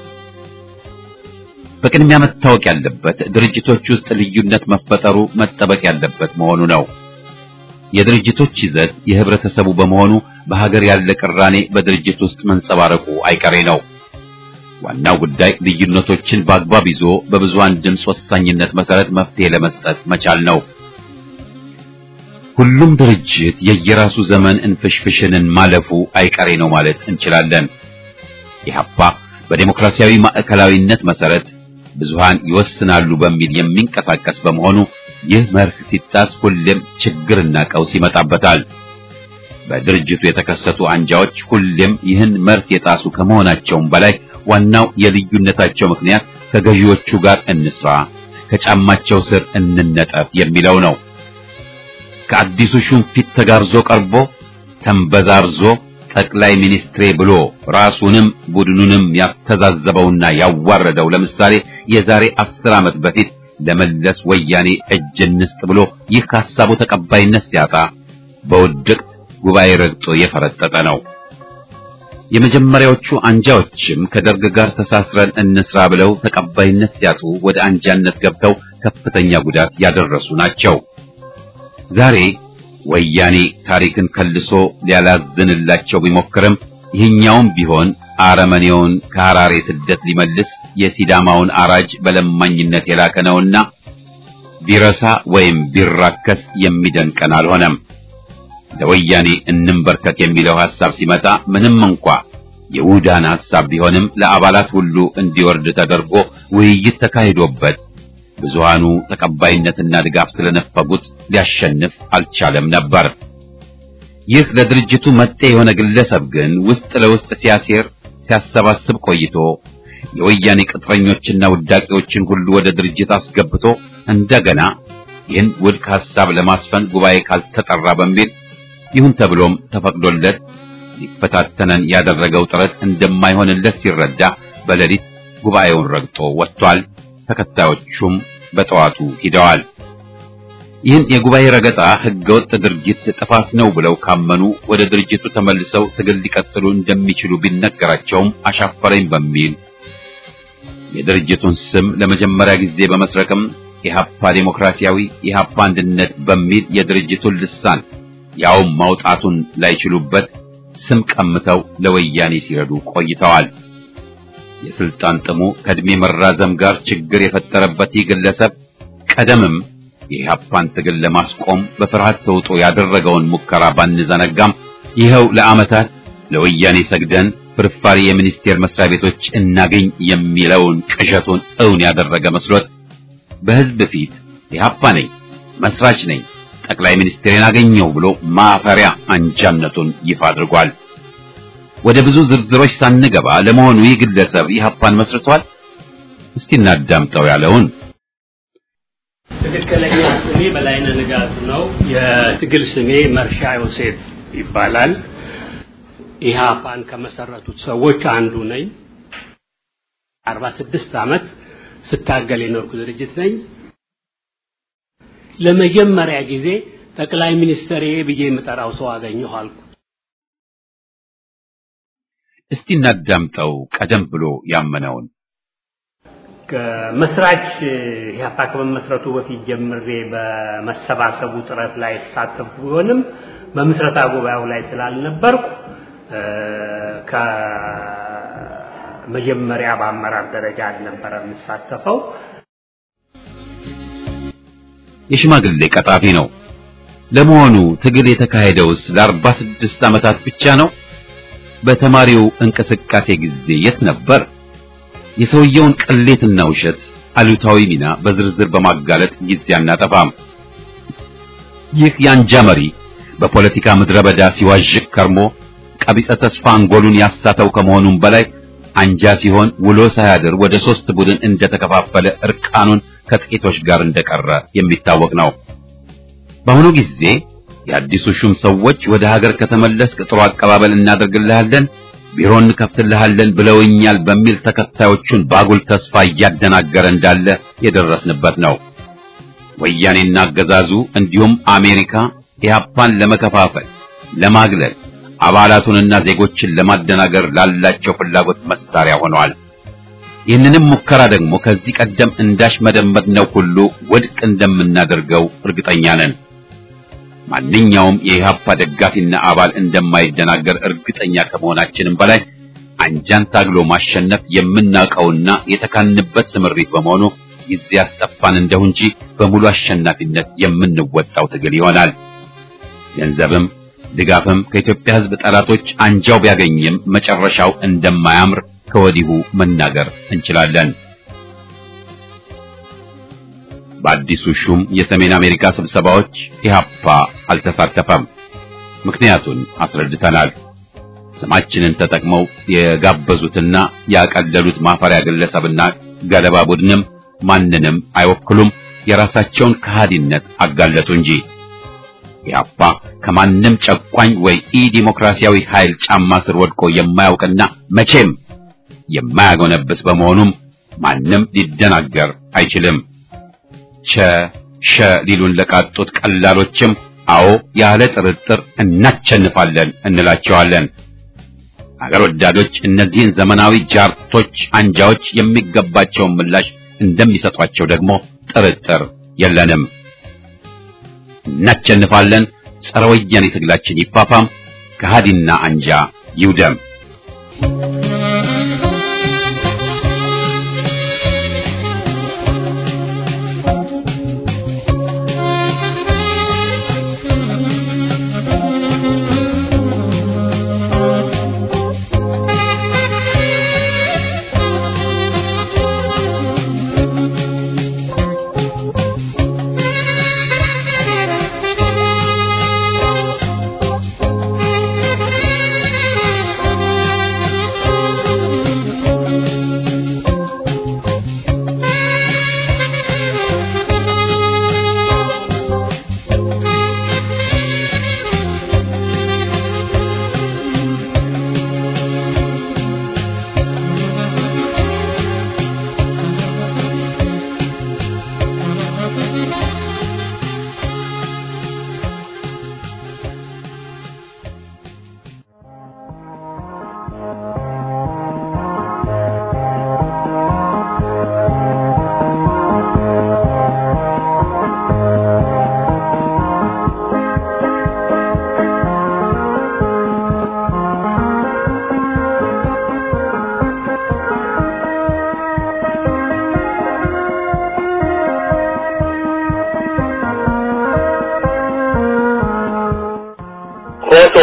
በቅድሚያ መታወቅ ያለበት ድርጅቶች ውስጥ ልዩነት መፈጠሩ መጠበቅ ያለበት መሆኑ ነው። የድርጅቶች ይዘት የህብረተሰቡ በመሆኑ በሀገር ያለ ቅራኔ በድርጅት ውስጥ መንጸባረቁ አይቀሬ ነው። ዋናው ጉዳይ ልዩነቶችን በአግባብ ይዞ በብዙሃን ድምፅ ወሳኝነት መሰረት መፍትሄ ለመስጠት መቻል ነው። ሁሉም ድርጅት የየራሱ ዘመን እንፍሽፍሽንን ማለፉ አይቀሬ ነው ማለት እንችላለን። ኢህአፓ በዴሞክራሲያዊ ማዕከላዊነት መሰረት ብዙሃን ይወስናሉ በሚል የሚንቀሳቀስ በመሆኑ ይህ መርህ ሲጣስ ሁሌም ችግርና ቀውስ ይመጣበታል። በድርጅቱ የተከሰቱ አንጃዎች ሁሌም ይህን መርህ የጣሱ ከመሆናቸውም በላይ ዋናው የልዩነታቸው ምክንያት ከገዢዎቹ ጋር እንስራ፣ ከጫማቸው ስር እንነጠፍ የሚለው ነው። ከአዲሱ ሹም ፊት ተጋርዞ ቀርቦ ተንበዛርዞ ጠቅላይ ሚኒስትሬ ብሎ ራሱንም ቡድኑንም ያስተዛዘበውና ያዋረደው ለምሳሌ የዛሬ አስር ዓመት በፊት ለመለስ ወያኔ እጅ እንስጥ ብሎ ይህ ከሀሳቡ ተቀባይነት ሲያጣ በውድቅት ጉባኤ ረግጦ የፈረጠጠ ነው። የመጀመሪያዎቹ አንጃዎችም ከደርግ ጋር ተሳስረን እንስራ ብለው ተቀባይነት ሲያጡ ወደ አንጃነት ገብተው ከፍተኛ ጉዳት ያደረሱ ናቸው። ዛሬ ወያኔ ታሪክን ከልሶ ሊያላዝንላቸው ቢሞክርም ይህኛውም ቢሆን አረመኔውን ከሐራሬ ስደት ሊመልስ የሲዳማውን አራጅ በለማኝነት የላከ ነውና ቢረሳ ወይም ቢራከስ የሚደንቀን አልሆነም። ለወያኔ እንንበርከክ የሚለው ሐሳብ ሲመጣ ምንም እንኳ የውዳን ሐሳብ ቢሆንም ለአባላት ሁሉ እንዲወርድ ተደርጎ ውይይት ተካሂዶበት ብዙሃኑ ተቀባይነትና ድጋፍ ስለነፈጉት ሊያሸንፍ አልቻለም ነበር። ይህ ለድርጅቱ መጤ የሆነ ግለሰብ ግን ውስጥ ለውስጥ ሲያሴር ሲያሰባስብ ቆይቶ የወያኔ ቅጥረኞችና ውዳቂዎችን ሁሉ ወደ ድርጅት አስገብቶ እንደገና ይህን ውድቅ ሐሳብ ለማስፈን ጉባኤ ካልተጠራ በሚል ይሁን ተብሎም ተፈቅዶለት ሊፈታተነን ያደረገው ጥረት እንደማይሆንለት ሲረዳ በሌሊት ጉባኤውን ረግጦ ወጥቷል። ተከታዮቹም በጠዋቱ ሂደዋል። ይህን የጉባኤ ረገጣ ህገወጥ ድርጊት ጥፋት ነው ብለው ካመኑ ወደ ድርጅቱ ተመልሰው ትግል ሊቀጥሉ እንደሚችሉ ቢነገራቸውም አሻፈረኝ በሚል የድርጅቱን ስም ለመጀመሪያ ጊዜ በመስረቅም ኢህአፓ ዴሞክራሲያዊ ኢህአፓ አንድነት በሚል የድርጅቱን ልሳን ያውም ማውጣቱን ላይችሉበት ስም ቀምተው ለወያኔ ሲረዱ ቆይተዋል። የስልጣን ጥሙ ከእድሜ መራዘም ጋር ችግር የፈጠረበት ይህ ግለሰብ ቀደምም የኢህአፓን ትግል ለማስቆም በፍርሃት ተውጦ ያደረገውን ሙከራ ባንዘነጋም ይኸው ለዓመታት ለወያኔ ሰግደን ፍርፋሪ የሚኒስቴር መስሪያ ቤቶች እናገኝ የሚለውን ቅዠቱን እውን ያደረገ መስሎት በህዝብ ፊት ኢህአፓ ነኝ፣ መስራች ነኝ፣ ጠቅላይ ሚኒስትሬን አገኘው ብሎ ማፈሪያ አንጃነቱን ይፋ አድርጓል። ወደ ብዙ ዝርዝሮች ሳንገባ ለመሆኑ ይህ ግለሰብ ኢህአፓን መስርቷል? እስቲ እናዳምጠው ያለውን ትክክለኛ ስሜ በላይነህ ንጋቱ ነው። የትግል ስሜ መርሻ ዮሴፍ ይባላል። ኢህአፓን ከመሰረቱት ሰዎች አንዱ ነኝ። አርባ ስድስት ዓመት ስታገል የኖርኩ ድርጅት ነኝ። ለመጀመሪያ ጊዜ ጠቅላይ ሚኒስትሬ ብዬ የምጠራው ሰው አገኘሁ አልኩ። እስቲ እናዳምጠው ቀደም ብሎ ያመነውን መስራች ኢህአፓ ከመመስረቱ በፊት ጀምሬ በመሰባሰቡ ጥረት ላይ የተሳተፉ ቢሆንም በምስረታ ጉባኤው ላይ ስላልነበርኩ ከመጀመሪያ በአመራር ደረጃ አልነበረ የምሳተፈው። የሽማግሌ ቀጣፊ ነው። ለመሆኑ ትግል የተካሄደውስ ለአርባ ስድስት ዓመታት ብቻ ነው? በተማሪው እንቅስቃሴ ጊዜ የት ነበር? የሰውየውን ቅሌትና ውሸት አሉታዊ ሚና በዝርዝር በማጋለጥ ጊዜ አናጠፋም። ይህ የአንጃ መሪ በፖለቲካ ምድረ በዳ ሲዋዥቅ ከርሞ ቀቢጸ ተስፋ አንጎሉን ያሳተው ከመሆኑም በላይ አንጃ ሲሆን ውሎ ሳያድር ወደ ሶስት ቡድን እንደተከፋፈለ እርቃኑን ከጥቂቶች ጋር እንደቀረ የሚታወቅ ነው። በአሁኑ ጊዜ የአዲሱ ሹም ሰዎች ወደ ሀገር ከተመለስክ ጥሩ አቀባበል እናደርግልሃለን፣ ቢሮ እንከፍትልሃለን ብለውኛል በሚል ተከታዮቹን ባጉል ተስፋ እያደናገረ እንዳለ የደረስንበት ነው። ወያኔና አገዛዙ እንዲሁም አሜሪካ ኢህአፓን ለመከፋፈል፣ ለማግለል አባላቱንና ዜጎችን ለማደናገር ላላቸው ፍላጎት መሳሪያ ሆነዋል። ይህንንም ሙከራ ደግሞ ከዚህ ቀደም እንዳሽመደመድነው ሁሉ ውድቅ እንደምናደርገው እርግጠኛ ነን። ማንኛውም የኢህአፓ ደጋፊና አባል እንደማይደናገር እርግጠኛ ከመሆናችንም በላይ አንጃን ታግሎ ማሸነፍ የምናውቀውና የተካንበት ስምሪት በመሆኑ ጊዜ ያስጠፋን እንደሁ እንጂ በሙሉ አሸናፊነት የምንወጣው ትግል ይሆናል። ገንዘብም ድጋፍም ከኢትዮጵያ ሕዝብ ጠላቶች አንጃው ቢያገኝም መጨረሻው እንደማያምር ከወዲሁ መናገር እንችላለን። በአዲሱ ሹም የሰሜን አሜሪካ ስብሰባዎች ኢህአፓ አልተሳተፈም። ምክንያቱን አስረድተናል። ስማችንን ተጠቅመው የጋበዙትና ያቀለሉት ማፈሪያ ግለሰብና ገለባ ቡድንም ማንንም አይወክሉም። የራሳቸውን ከሃዲነት አጋለጡ እንጂ ኢህአፓ ከማንም ጨቋኝ ወይ ኢ ዲሞክራሲያዊ ኃይል ጫማ ስር ወድቆ የማያውቅና መቼም የማያጎነብስ በመሆኑም ማንም ሊደናገር አይችልም። ቸ ሸ ሊሉን ለቃጡት ቀላሎችም አዎ ያለ ጥርጥር እናቸንፋለን እንላቸዋለን። አገር ወዳዶች እነዚህን ዘመናዊ ጃርቶች አንጃዎች የሚገባቸውን ምላሽ እንደሚሰጧቸው ደግሞ ጥርጥር የለንም። እናቸንፋለን። ጸረ ወያኔ ትግላችን ይፋፋም፣ ከሃዲና አንጃ ይውደም። ኮሶ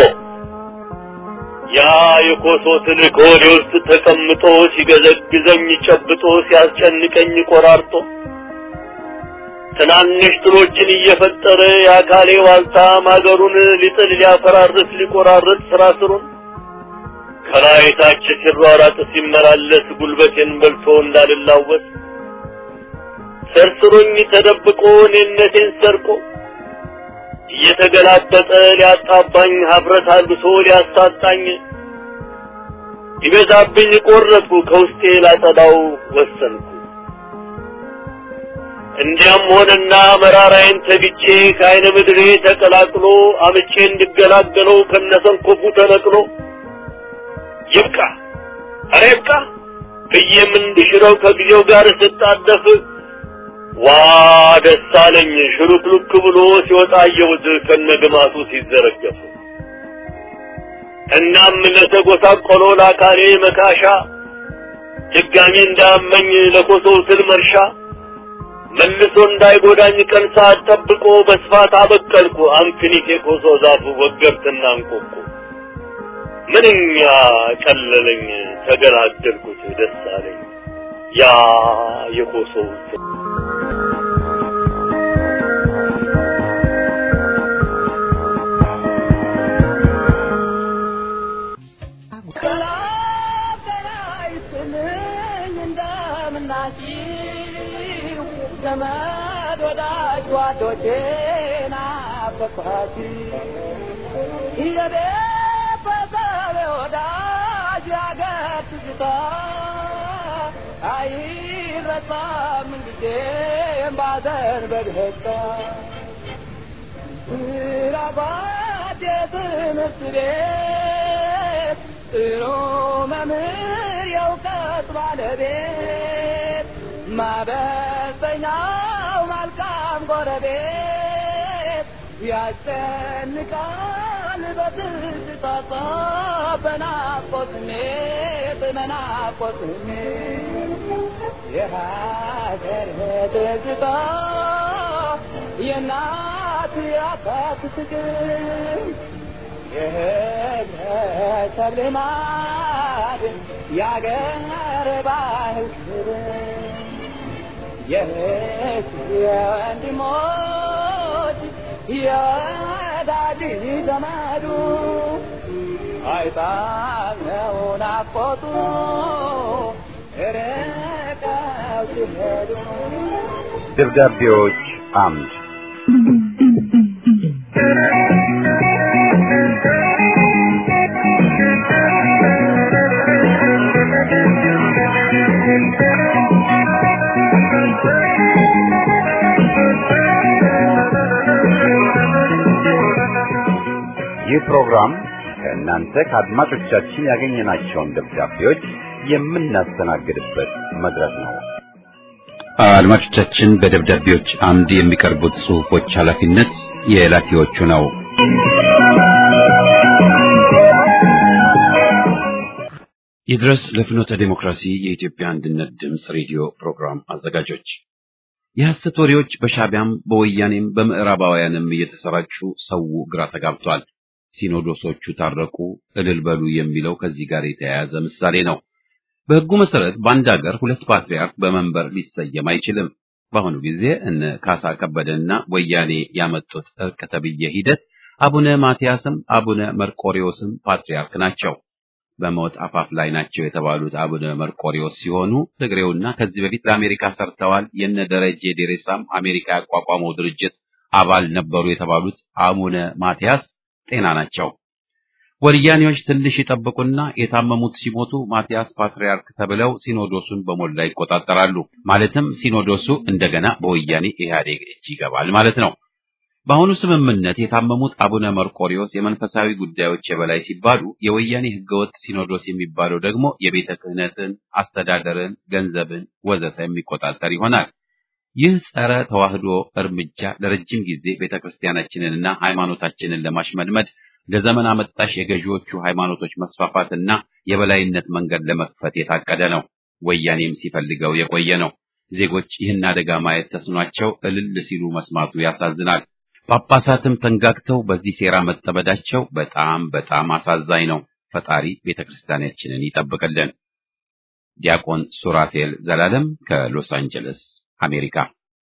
ያ የኮሶ ትልቅ ሆዴ ውስጥ ተቀምጦ ሲገዘግዘኝ ጨብጦ ሲያስጨንቀኝ ቆራርጦ ትናንሽ ትሎችን እየፈጠረ የአካሌ ዋልታ ማገሩን ሊጥል ሊያፈራርስ ሊቆራርጥ ስራ ስሩን ከላይ ታች ሲሯራጥ ሲመላለስ ጉልበቴን በልቶ እንዳልላወስ ሰርስሮኝ ተደብቆ እኔነቴን ሰርቆ እየተገላበጠ ሊያጣባኝ ሀፍረት አልብሶ ሊያሳጣኝ ይበዛብኝ ቆረጥኩ ከውስጤ ላጸዳው ወሰንኩ። እንዲያም ሆነና መራራዬን ተግቼ ከአይነ ምድሬ ተቀላቅሎ አምቼ እንድገላገለው ከነሰንኮፉ ተነቅሎ ይብቃ፣ ኧረ ይብቃ፣ ብዬም እንድሽረው ከጊዜው ጋር ስጣደፍ ዋ ደስ አለኝ ሽሉክሉክ ብሎ ሲወጣ አየሁት ከነግማቱ ሲዘረገፍ። እናም ለተጎሳቆሎ ለአካሌ መካሻ ድጋሜ እንዳመኝ ለኮሶው ስል መርሻ መልሶ እንዳይጎዳኝ ቀን ሰዓት ጠብቆ በስፋት አበቀልኩ አንክኒቴ ኮሶ ዛፉ ወገብትና እንቆቁ ምንኛ ቀለለኝ ተገላገልኩት ደስ አለኝ ያ የኮሶው ስል ዘመድ ወዳጅ ጓዶቼ ናፈቅኋት የቤተሰብ ወዳጅ ያገር ትዝታ አይረሳም ጊዜም ባዘን በደስታ ስራባት የትምህርት ቤት ጥሩ መምህር የእውቀት ባለቤት ማበሰኛው መልካም ጎረቤት ያስጨንቃል በትዝታ በናፍቆት ስሜት በናፍቆት ስሜት የሀገር ትዝታ የእናት የአባት ፍቅር የህብረተሰብ ልማድ የአገር ባህል ክብር የእህት የወንድሞች የወዳጅ ዘመዱ አይጣለው ናፍቆቱ ርቀው ሲሄዱ ደብዳቤዎች አምድ ይህ ፕሮግራም ከእናንተ ከአድማጮቻችን ያገኘናቸውን ደብዳቤዎች የምናስተናግድበት መድረክ ነው። አድማጮቻችን በደብዳቤዎች አምድ የሚቀርቡት ጽሑፎች ኃላፊነት የላኪዎቹ ነው። ይድረስ ለፍኖተ ዴሞክራሲ የኢትዮጵያ አንድነት ድምፅ ሬዲዮ ፕሮግራም አዘጋጆች የሐሰት ወሬዎች በሻቢያም በወያኔም በምዕራባውያንም እየተሰራጩ ሰው ግራ ተጋብቷል። ሲኖዶሶቹ ታረቁ፣ እልል በሉ የሚለው ከዚህ ጋር የተያያዘ ምሳሌ ነው። በሕጉ መሰረት በአንድ ሀገር ሁለት ፓትርያርክ በመንበር ሊሰየም አይችልም። በአሁኑ ጊዜ እነ ካሳ ከበደና ወያኔ ያመጡት እርቅ ተብዬ ሂደት አቡነ ማትያስም አቡነ መርቆሪዎስም ፓትርያርክ ናቸው። በሞት አፋፍ ላይ ናቸው የተባሉት አቡነ መርቆሪዎስ ሲሆኑ ትግሬውና ከዚህ በፊት ለአሜሪካ ሰርተዋል የነ ደረጀ ዴሬሳም አሜሪካ ያቋቋመው ድርጅት አባል ነበሩ የተባሉት አቡነ ማትያስ ጤና ናቸው። ወያኔዎች ትንሽ ይጠብቁና የታመሙት ሲሞቱ ማቲያስ ፓትርያርክ ተብለው ሲኖዶሱን በሞላ ይቆጣጠራሉ። ማለትም ሲኖዶሱ እንደገና በወያኔ ኢህአዴግ እጅ ይገባል ማለት ነው። በአሁኑ ስምምነት የታመሙት አቡነ መርቆሪዎስ የመንፈሳዊ ጉዳዮች የበላይ ሲባሉ፣ የወያኔ ህገወጥ ሲኖዶስ የሚባለው ደግሞ የቤተ ክህነትን፣ አስተዳደርን፣ ገንዘብን ወዘተ የሚቆጣጠር ይሆናል። ይህ ጸረ ተዋህዶ እርምጃ ለረጅም ጊዜ ቤተ ክርስቲያናችንንና ሃይማኖታችንን ለማሽመድመድ ለዘመን አመጣሽ የገዢዎቹ ሃይማኖቶች መስፋፋትና የበላይነት መንገድ ለመክፈት የታቀደ ነው። ወያኔም ሲፈልገው የቆየ ነው። ዜጎች ይህን አደጋ ማየት ተስኗቸው እልል ሲሉ መስማቱ ያሳዝናል። ጳጳሳትም ተንጋግተው በዚህ ሴራ መጠመዳቸው በጣም በጣም አሳዛኝ ነው። ፈጣሪ ቤተ ክርስቲያናችንን ይጠብቅልን። ዲያቆን ሱራፌል ዘላለም ከሎስ አንጀለስ አሜሪካ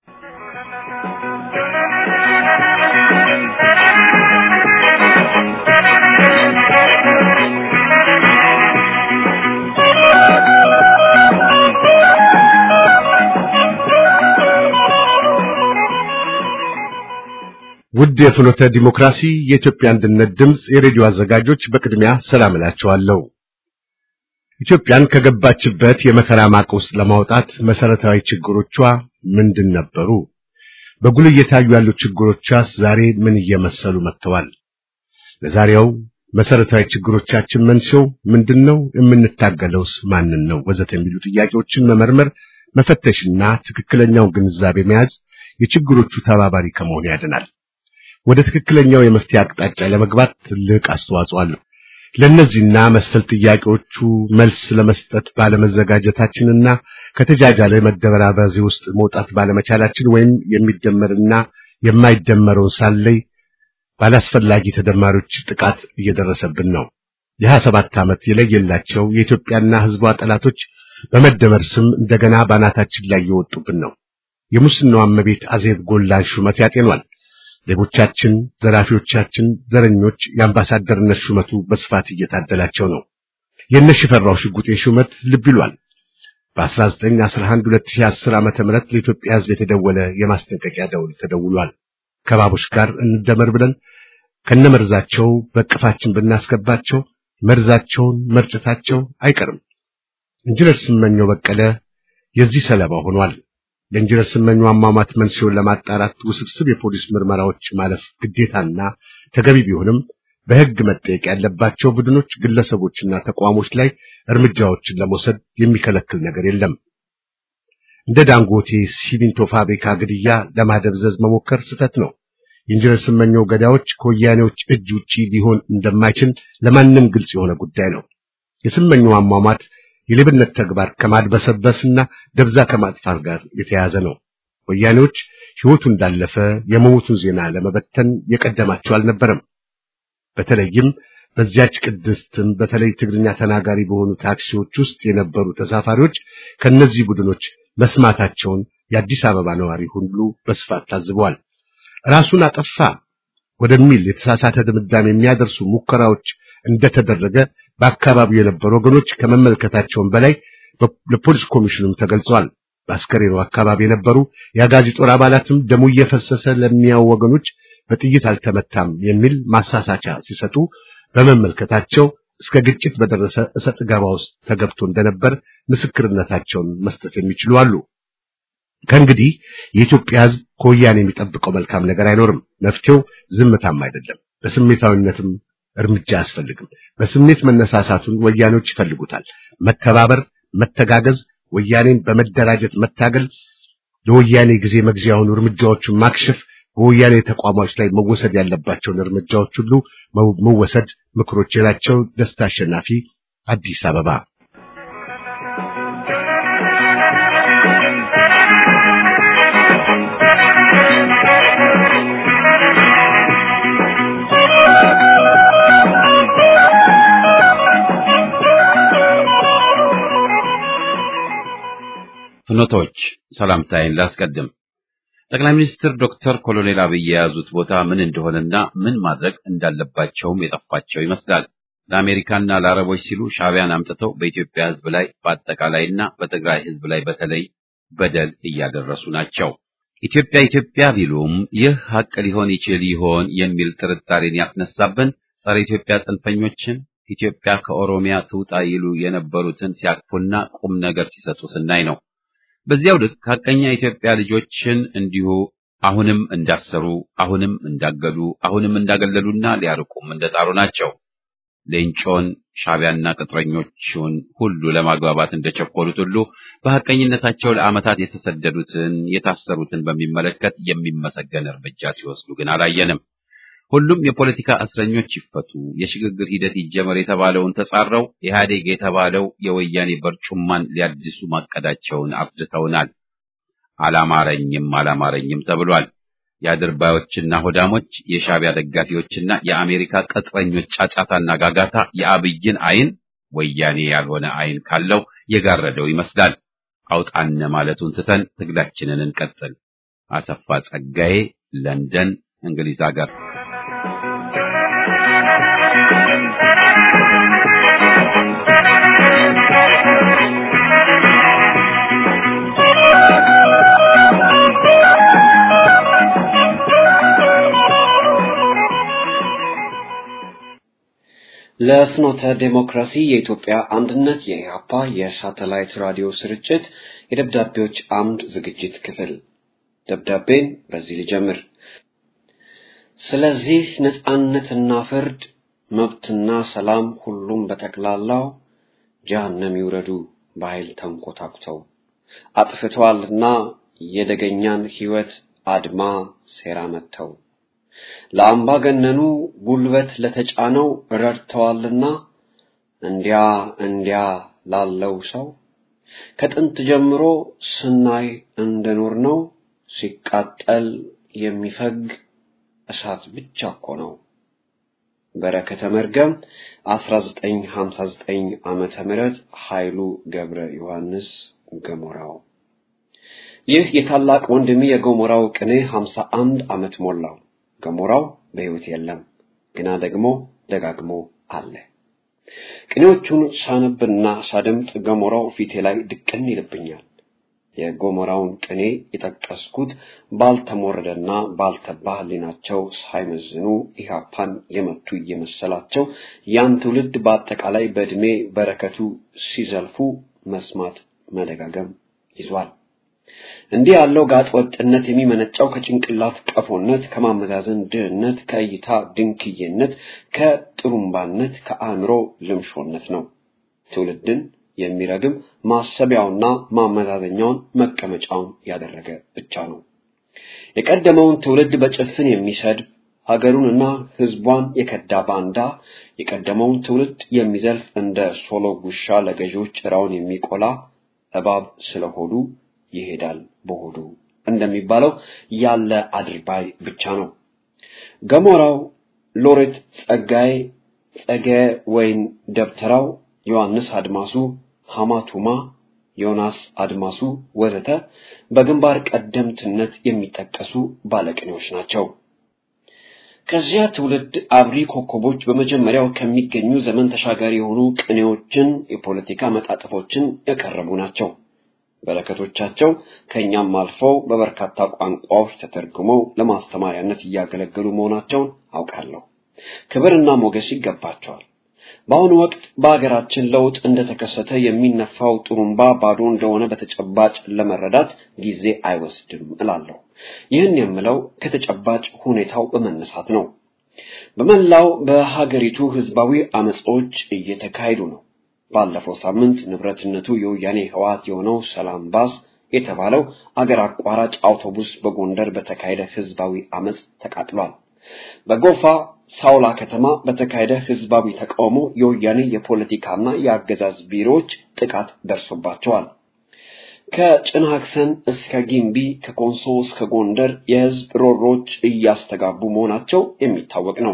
ውድ የፍኖተ ዲሞክራሲ የኢትዮጵያ አንድነት ድምፅ የሬዲዮ አዘጋጆች በቅድሚያ ሰላም እላችኋለሁ። ኢትዮጵያን ከገባችበት የመከራ ማቅ ውስጥ ለማውጣት መሰረታዊ ችግሮቿ ምንድን ነበሩ? በጉልህ እየታዩ ያሉ ችግሮቿስ ዛሬ ምን እየመሰሉ መጥተዋል? ለዛሬው መሰረታዊ ችግሮቻችን መንስኤው ምንድነው? የምንታገለውስ ማንን ነው? ወዘተ የሚሉ ጥያቄዎችን መመርመር፣ መፈተሽና ትክክለኛውን ግንዛቤ መያዝ የችግሮቹ ተባባሪ ከመሆን ያድናል። ወደ ትክክለኛው የመፍትሄ አቅጣጫ ለመግባት ትልቅ አስተዋጽኦ አለው። ለእነዚህና መሰል ጥያቄዎቹ መልስ ለመስጠት ባለመዘጋጀታችንና ከተጃጃለ መደበራበዚ ውስጥ መውጣት ባለመቻላችን ወይም የሚደመርና የማይደመረውን ሳለይ ባላስፈላጊ ተደማሪዎች ጥቃት እየደረሰብን ነው። የሀያ ሰባት ዓመት የለየላቸው የኢትዮጵያና ሕዝቧ ጠላቶች በመደመር ስም እንደገና ባናታችን ላይ እየወጡብን ነው። የሙስናው እመቤት አዜብ ጎላን ሹመት ያጤኗል። ሌቦቻችን፣ ዘራፊዎቻችን፣ ዘረኞች የአምባሳደርነት ሹመቱ በስፋት እየታደላቸው ነው። የእነ ሽፈራው ሽጉጤ ሹመት ልብ ይሏል። በ1911 2010 ዓመተ ምህረት ለኢትዮጵያ ሕዝብ የተደወለ የማስጠንቀቂያ ደውል ተደውሏል። ከባቦች ጋር እንደመር ብለን ከነመርዛቸው በቅፋችን ብናስገባቸው መርዛቸውን መርጨታቸው አይቀርም። ኢንጂነር ስመኘው በቀለ የዚህ ሰለባ ሆኗል። ለኢንጂነር ስመኘው አሟሟት መንስኤውን ለማጣራት ውስብስብ የፖሊስ ምርመራዎች ማለፍ ግዴታና ተገቢ ቢሆንም በሕግ መጠየቅ ያለባቸው ቡድኖች፣ ግለሰቦችና ተቋሞች ላይ እርምጃዎችን ለመውሰድ የሚከለክል ነገር የለም። እንደ ዳንጎቴ ሲሚንቶ ፋብሪካ ግድያ ለማደብዘዝ መሞከር ስህተት ነው። የኢንጂነር ስመኘው ገዳዮች ከወያኔዎች እጅ ውጪ ሊሆን እንደማይችል ለማንም ግልጽ የሆነ ጉዳይ ነው። የስመኘው አሟሟት የሌብነት ተግባር ከማድበሰበስና ደብዛ ከማጥፋት ጋር የተያያዘ ነው። ወያኔዎች ሕይወቱ እንዳለፈ የመሞቱን ዜና ለመበተን የቀደማቸው አልነበረም። በተለይም በዚያች ቅድስትም በተለይ ትግርኛ ተናጋሪ በሆኑ ታክሲዎች ውስጥ የነበሩ ተሳፋሪዎች ከነዚህ ቡድኖች መስማታቸውን የአዲስ አበባ ነዋሪ ሁሉ በስፋት ታዝበዋል። ራሱን አጠፋ ወደሚል የተሳሳተ ድምዳሜ የሚያደርሱ ሙከራዎች እንደተደረገ በአካባቢው የነበሩ ወገኖች ከመመልከታቸውም በላይ ለፖሊስ ኮሚሽኑም ተገልጸዋል። በአስከሬኑ አካባቢ የነበሩ የአጋዚ ጦር አባላትም ደሙ እየፈሰሰ ለሚያው ወገኖች በጥይት አልተመታም የሚል ማሳሳቻ ሲሰጡ በመመልከታቸው እስከ ግጭት በደረሰ እሰጥ ገባ ውስጥ ተገብቶ እንደነበር ምስክርነታቸውን መስጠት የሚችሉ አሉ። ከእንግዲህ የኢትዮጵያ ሕዝብ ከወያኔ የሚጠብቀው መልካም ነገር አይኖርም። መፍትሄው ዝምታም አይደለም፣ በስሜታዊነትም እርምጃ አያስፈልግም። በስሜት መነሳሳቱን ወያኔዎች ይፈልጉታል። መተባበር፣ መተጋገዝ፣ ወያኔን በመደራጀት መታገል፣ ለወያኔ ጊዜ መግዣ የሆኑ እርምጃዎችን ማክሸፍ፣ በወያኔ ተቋሞች ላይ መወሰድ ያለባቸውን እርምጃዎች ሁሉ መወሰድ ምክሮች የላቸው። ደስታ አሸናፊ አዲስ አበባ ፍኖቶች ሰላምታዬን ላስቀድም። ጠቅላይ ሚኒስትር ዶክተር ኮሎኔል አብይ የያዙት ቦታ ምን እንደሆነና ምን ማድረግ እንዳለባቸውም የጠፋቸው ይመስላል። ለአሜሪካና ለአረቦች ሲሉ ሻዕቢያን አምጥተው በኢትዮጵያ ሕዝብ ላይ በአጠቃላይና በትግራይ ሕዝብ ላይ በተለይ በደል እያደረሱ ናቸው። ኢትዮጵያ ኢትዮጵያ ቢሉም ይህ ሀቅ ሊሆን ይችል ይሆን የሚል ጥርጣሬን ያስነሳብን ጸረ ኢትዮጵያ ጽንፈኞችን ኢትዮጵያ ከኦሮሚያ ትውጣ ይሉ የነበሩትን ሲያቅፉና ቁም ነገር ሲሰጡ ስናይ ነው። በዚያው ልክ ሀቀኛ የኢትዮጵያ ልጆችን እንዲሁ አሁንም እንዳሰሩ፣ አሁንም እንዳገዱ፣ አሁንም እንዳገለሉና ሊያርቁም እንደጣሩ ናቸው። ሌንጮን ሻዕቢያና ቅጥረኞቹን ሁሉ ለማግባባት እንደቸኮሉት ሁሉ በሐቀኝነታቸው ለዓመታት የተሰደዱትን የታሰሩትን በሚመለከት የሚመሰገን እርምጃ ሲወስዱ ግን አላየንም። ሁሉም የፖለቲካ እስረኞች ይፈቱ፣ የሽግግር ሂደት ይጀመር የተባለውን ተጻረው ኢህአዴግ የተባለው የወያኔ በርጩማን ሊያድሱ ማቀዳቸውን አብዝተውናል። አላማረኝም አላማረኝም ተብሏል። የአድርባዮችና ሆዳሞች የሻዕቢያ ደጋፊዎችና የአሜሪካ ቅጥረኞች ጫጫታና ጋጋታ የአብይን አይን ወያኔ ያልሆነ አይን ካለው የጋረደው ይመስላል። አውጣነ ማለቱን ትተን ትግላችንን እንቀጥል። አሰፋ ጸጋዬ ለንደን እንግሊዝ ሀገር ለፍኖተ ዴሞክራሲ የኢትዮጵያ አንድነት የኢህአፓ የሳተላይት ራዲዮ ስርጭት የደብዳቤዎች አምድ ዝግጅት ክፍል ደብዳቤን በዚህ ልጀምር። ስለዚህ ነጻነትና ፍርድ መብትና ሰላም ሁሉም በጠቅላላው ጀሃነም ይውረዱ በኃይል ተንኮታኩተው አጥፍተዋልና የደገኛን ሕይወት አድማ ሴራ መተው ለአምባገነኑ ጉልበት ለተጫነው ረድተዋልና እንዲያ እንዲያ ላለው ሰው ከጥንት ጀምሮ ስናይ እንደኖር ነው ሲቃጠል የሚፈግ እሳት ብቻ እኮ ነው። በረከተ መርገም 1959 ዓመተ ምህረት ኃይሉ ገብረ ዮሐንስ ገሞራው። ይህ የታላቅ ወንድሜ የገሞራው ቅኔ 51 ዓመት ሞላው። ገሞራው በሕይወት የለም፣ ግና ደግሞ ደጋግሞ አለ። ቅኔዎቹን ሳነብና ሳደምጥ ገሞራው ፊቴ ላይ ድቅን ይልብኛል። የገሞራውን ቅኔ የጠቀስኩት ባልተሞረደና ባልተባ ሕሊናቸው ሳይመዝኑ ኢህአፓን የመቱ እየመሰላቸው ያን ትውልድ በአጠቃላይ በዕድሜ በረከቱ ሲዘልፉ መስማት መደጋገም ይዟል። እንዲህ ያለው ጋጥ ወጥነት የሚመነጨው ከጭንቅላት ቀፎነት፣ ከማመዛዘን ድህነት፣ ከእይታ ድንክዬነት፣ ከጥሩምባነት፣ ከአእምሮ ልምሾነት ነው። ትውልድን የሚረግም ማሰቢያውና ማመዛዘኛውን መቀመጫውን ያደረገ ብቻ ነው። የቀደመውን ትውልድ በጭፍን የሚሰድብ ሀገሩንና ሕዝቧን የከዳ ባንዳ የቀደመውን ትውልድ የሚዘልፍ እንደ ሶሎ ጉሻ ለገዢዎች ጭራውን የሚቆላ እባብ ስለሆዱ ይሄዳል በሆዱ እንደሚባለው ያለ አድርባይ ብቻ ነው። ገሞራው፣ ሎሬት ጸጋዬ፣ ጸገ ወይን ደብተራው፣ ዮሐንስ አድማሱ፣ ሐማቱማ፣ ዮናስ አድማሱ ወዘተ በግንባር ቀደምትነት የሚጠቀሱ ባለቅኔዎች ናቸው። ከዚያ ትውልድ አብሪ ኮከቦች በመጀመሪያው ከሚገኙ ዘመን ተሻጋሪ የሆኑ ቅኔዎችን፣ የፖለቲካ መጣጥፎችን ያቀረቡ ናቸው። በረከቶቻቸው ከእኛም አልፈው በበርካታ ቋንቋዎች ተተርጉመው ለማስተማሪያነት እያገለገሉ መሆናቸውን አውቃለሁ። ክብርና ሞገስ ይገባቸዋል። በአሁኑ ወቅት በሀገራችን ለውጥ እንደተከሰተ የሚነፋው ጥሩምባ ባዶ እንደሆነ በተጨባጭ ለመረዳት ጊዜ አይወስድም እላለሁ። ይህን የምለው ከተጨባጭ ሁኔታው በመነሳት ነው። በመላው በሀገሪቱ ህዝባዊ አመጾች እየተካሄዱ ነው። ባለፈው ሳምንት ንብረትነቱ የወያኔ ህወሓት የሆነው ሰላም ባስ የተባለው አገር አቋራጭ አውቶቡስ በጎንደር በተካሄደ ህዝባዊ አመጽ ተቃጥሏል። በጎፋ ሳውላ ከተማ በተካሄደ ህዝባዊ ተቃውሞ የወያኔ የፖለቲካና የአገዛዝ ቢሮዎች ጥቃት ደርሶባቸዋል። ከጭናክሰን እስከ ጊምቢ ከኮንሶ እስከ ጎንደር የህዝብ ሮሮች እያስተጋቡ መሆናቸው የሚታወቅ ነው።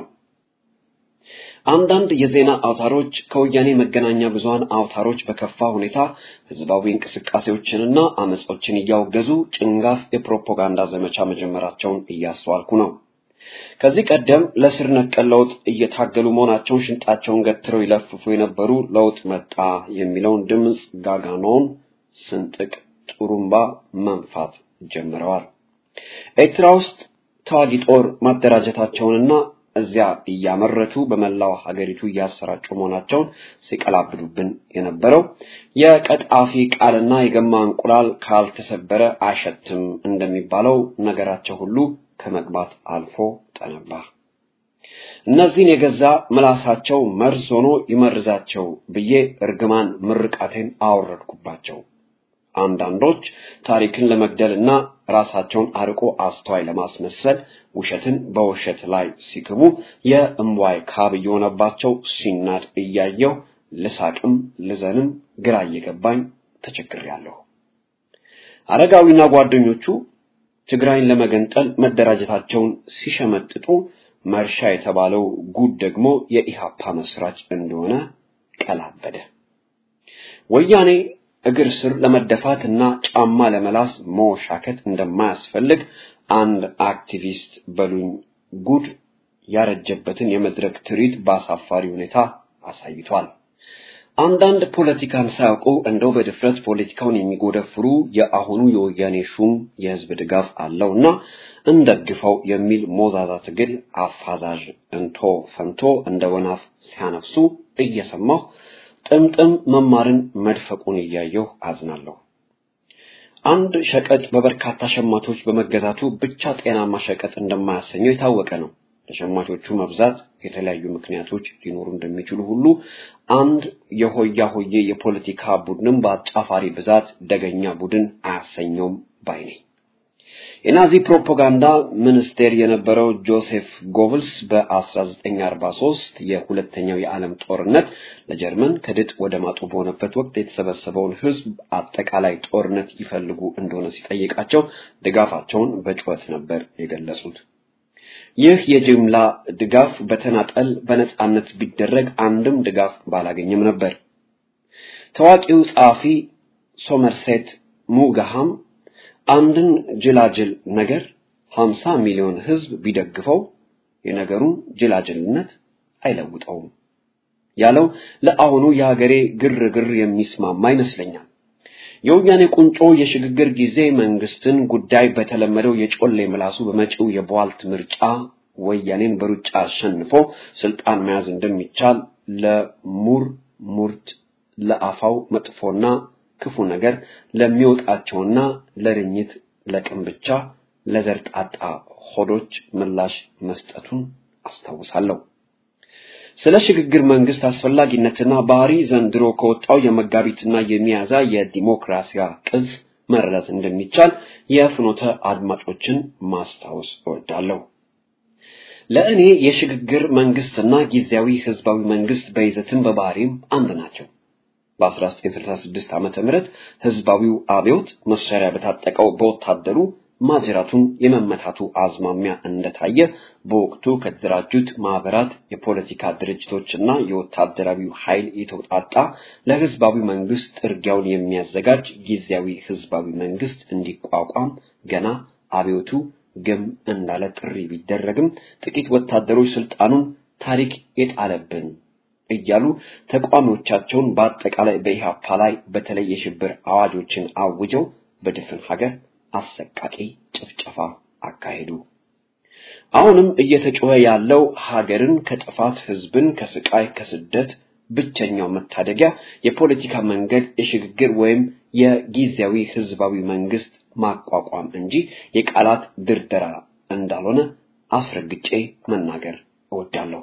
አንዳንድ የዜና አውታሮች ከወያኔ መገናኛ ብዙሃን አውታሮች በከፋ ሁኔታ ህዝባዊ እንቅስቃሴዎችንና አመጾችን እያወገዙ ጭንጋፍ የፕሮፓጋንዳ ዘመቻ መጀመራቸውን እያስተዋልኩ ነው። ከዚህ ቀደም ለስር ነቀል ለውጥ እየታገሉ መሆናቸውን ሽንጣቸውን ገትረው ይለፍፉ የነበሩ ለውጥ መጣ የሚለውን ድምፅ ጋጋኖን ስንጥቅ ጥሩምባ መንፋት ጀምረዋል። ኤርትራ ውስጥ ተዋጊ ጦር ማደራጀታቸውንና እዚያ እያመረቱ በመላው ሀገሪቱ እያሰራጩ መሆናቸውን ሲቀላብዱብን የነበረው የቀጣፊ ቃልና የገማ እንቁላል ካልተሰበረ አይሸትም እንደሚባለው ነገራቸው ሁሉ ከመግባት አልፎ ጠነባ። እነዚህን የገዛ ምላሳቸው መርዝ ሆኖ ይመርዛቸው ብዬ እርግማን ምርቃቴን አወረድኩባቸው። አንዳንዶች ታሪክን ለመግደልና ራሳቸውን አርቆ አስተዋይ ለማስመሰል ውሸትን በውሸት ላይ ሲክቡ የእምዋይ ካብ እየሆነባቸው ሲናድ እያየው ልሳቅም ልዘንም ግራ እየገባኝ ተቸግሬያለሁ። አረጋዊና ጓደኞቹ ትግራይን ለመገንጠል መደራጀታቸውን ሲሸመጥጡ መርሻ የተባለው ጉድ ደግሞ የኢሃፓ መስራች እንደሆነ ቀላበደ። ወያኔ እግር ስር ለመደፋት እና ጫማ ለመላስ መወሻከት እንደማያስፈልግ አንድ አክቲቪስት በሉኝ ጉድ ያረጀበትን የመድረክ ትርኢት በአሳፋሪ ሁኔታ አሳይቷል። አንዳንድ ፖለቲካን ሳያውቁ እንደው በድፍረት ፖለቲካውን የሚጎደፍሩ የአሁኑ የወያኔ ሹም የህዝብ ድጋፍ አለውና እንደግፈው የሚል ሞዛዛ ትግል አፋዛዥ እንቶ ፈንቶ እንደ ወናፍ ሲያነፍሱ እየሰማሁ ጥምጥም መማርን መድፈቁን እያየሁ አዝናለሁ። አንድ ሸቀጥ በበርካታ ሸማቾች በመገዛቱ ብቻ ጤናማ ሸቀጥ እንደማያሰኘው የታወቀ ነው። ለሸማቾቹ መብዛት የተለያዩ ምክንያቶች ሊኖሩ እንደሚችሉ ሁሉ አንድ የሆያ ሆዬ የፖለቲካ ቡድንም በአጫፋሪ ብዛት ደገኛ ቡድን አያሰኘውም ባይ ነኝ። የናዚ ፕሮፓጋንዳ ሚኒስቴር የነበረው ጆሴፍ ጎብልስ በ1943 የሁለተኛው የዓለም ጦርነት ለጀርመን ከድጥ ወደ ማጡ በሆነበት ወቅት የተሰበሰበውን ሕዝብ አጠቃላይ ጦርነት ይፈልጉ እንደሆነ ሲጠይቃቸው ድጋፋቸውን በጩኸት ነበር የገለጹት። ይህ የጅምላ ድጋፍ በተናጠል በነጻነት ቢደረግ አንድም ድጋፍ ባላገኘም ነበር። ታዋቂው ጸሐፊ ሶመርሴት ሙጋሃም አንድን ጅላጅል ነገር 50 ሚሊዮን ህዝብ ቢደግፈው የነገሩን ጅላጅልነት አይለውጠውም ያለው ለአሁኑ የሀገሬ ግርግር የሚስማማ ይመስለኛል። የወያኔ ቁንጮ የሽግግር ጊዜ መንግስትን ጉዳይ በተለመደው የጮሌ ምላሱ በመጪው የቧልት ምርጫ ወያኔን በሩጫ አሸንፎ ስልጣን መያዝ እንደሚቻል ለሙር ሙርት ለአፋው መጥፎና ክፉ ነገር ለሚወጣቸውና ለርኝት ለቅም ብቻ ለዘርጣጣ ሆዶች ምላሽ መስጠቱን አስታውሳለሁ። ስለ ሽግግር መንግስት አስፈላጊነትና ባህሪ ዘንድሮ ከወጣው የመጋቢትና የሚያዝያ የዲሞክራሲያ ቅጽ መረዳት እንደሚቻል የፍኖተ አድማጮችን ማስታወስ እወዳለሁ። ለእኔ የሽግግር መንግስትና ጊዜያዊ ህዝባዊ መንግስት በይዘትም በባህሪም አንድ ናቸው። በ1966 ዓመተ ምህረት ህዝባዊው አብዮት መሳሪያ በታጠቀው በወታደሩ ማጅራቱን የመመታቱ አዝማሚያ እንደታየ በወቅቱ ከተደራጁት ማህበራት፣ የፖለቲካ ድርጅቶችና የወታደራዊው ኃይል የተውጣጣ ለህዝባዊ መንግስት ጥርጊያውን የሚያዘጋጅ ጊዜያዊ ህዝባዊ መንግስት እንዲቋቋም ገና አብዮቱ ግም እንዳለ ጥሪ ቢደረግም ጥቂት ወታደሮች ስልጣኑን ታሪክ የጣለብን እያሉ ተቋሚዎቻቸውን በአጠቃላይ በኢህአፓ ላይ በተለይ የሽብር አዋጆችን አውጀው በድፍን ሀገር አሰቃቂ ጭፍጨፋ አካሄዱ። አሁንም እየተጮኸ ያለው ሀገርን ከጥፋት ህዝብን ከስቃይ ከስደት ብቸኛው መታደጊያ የፖለቲካ መንገድ የሽግግር ወይም የጊዜያዊ ህዝባዊ መንግስት ማቋቋም እንጂ የቃላት ድርደራ እንዳልሆነ አስረግጬ መናገር እወዳለሁ።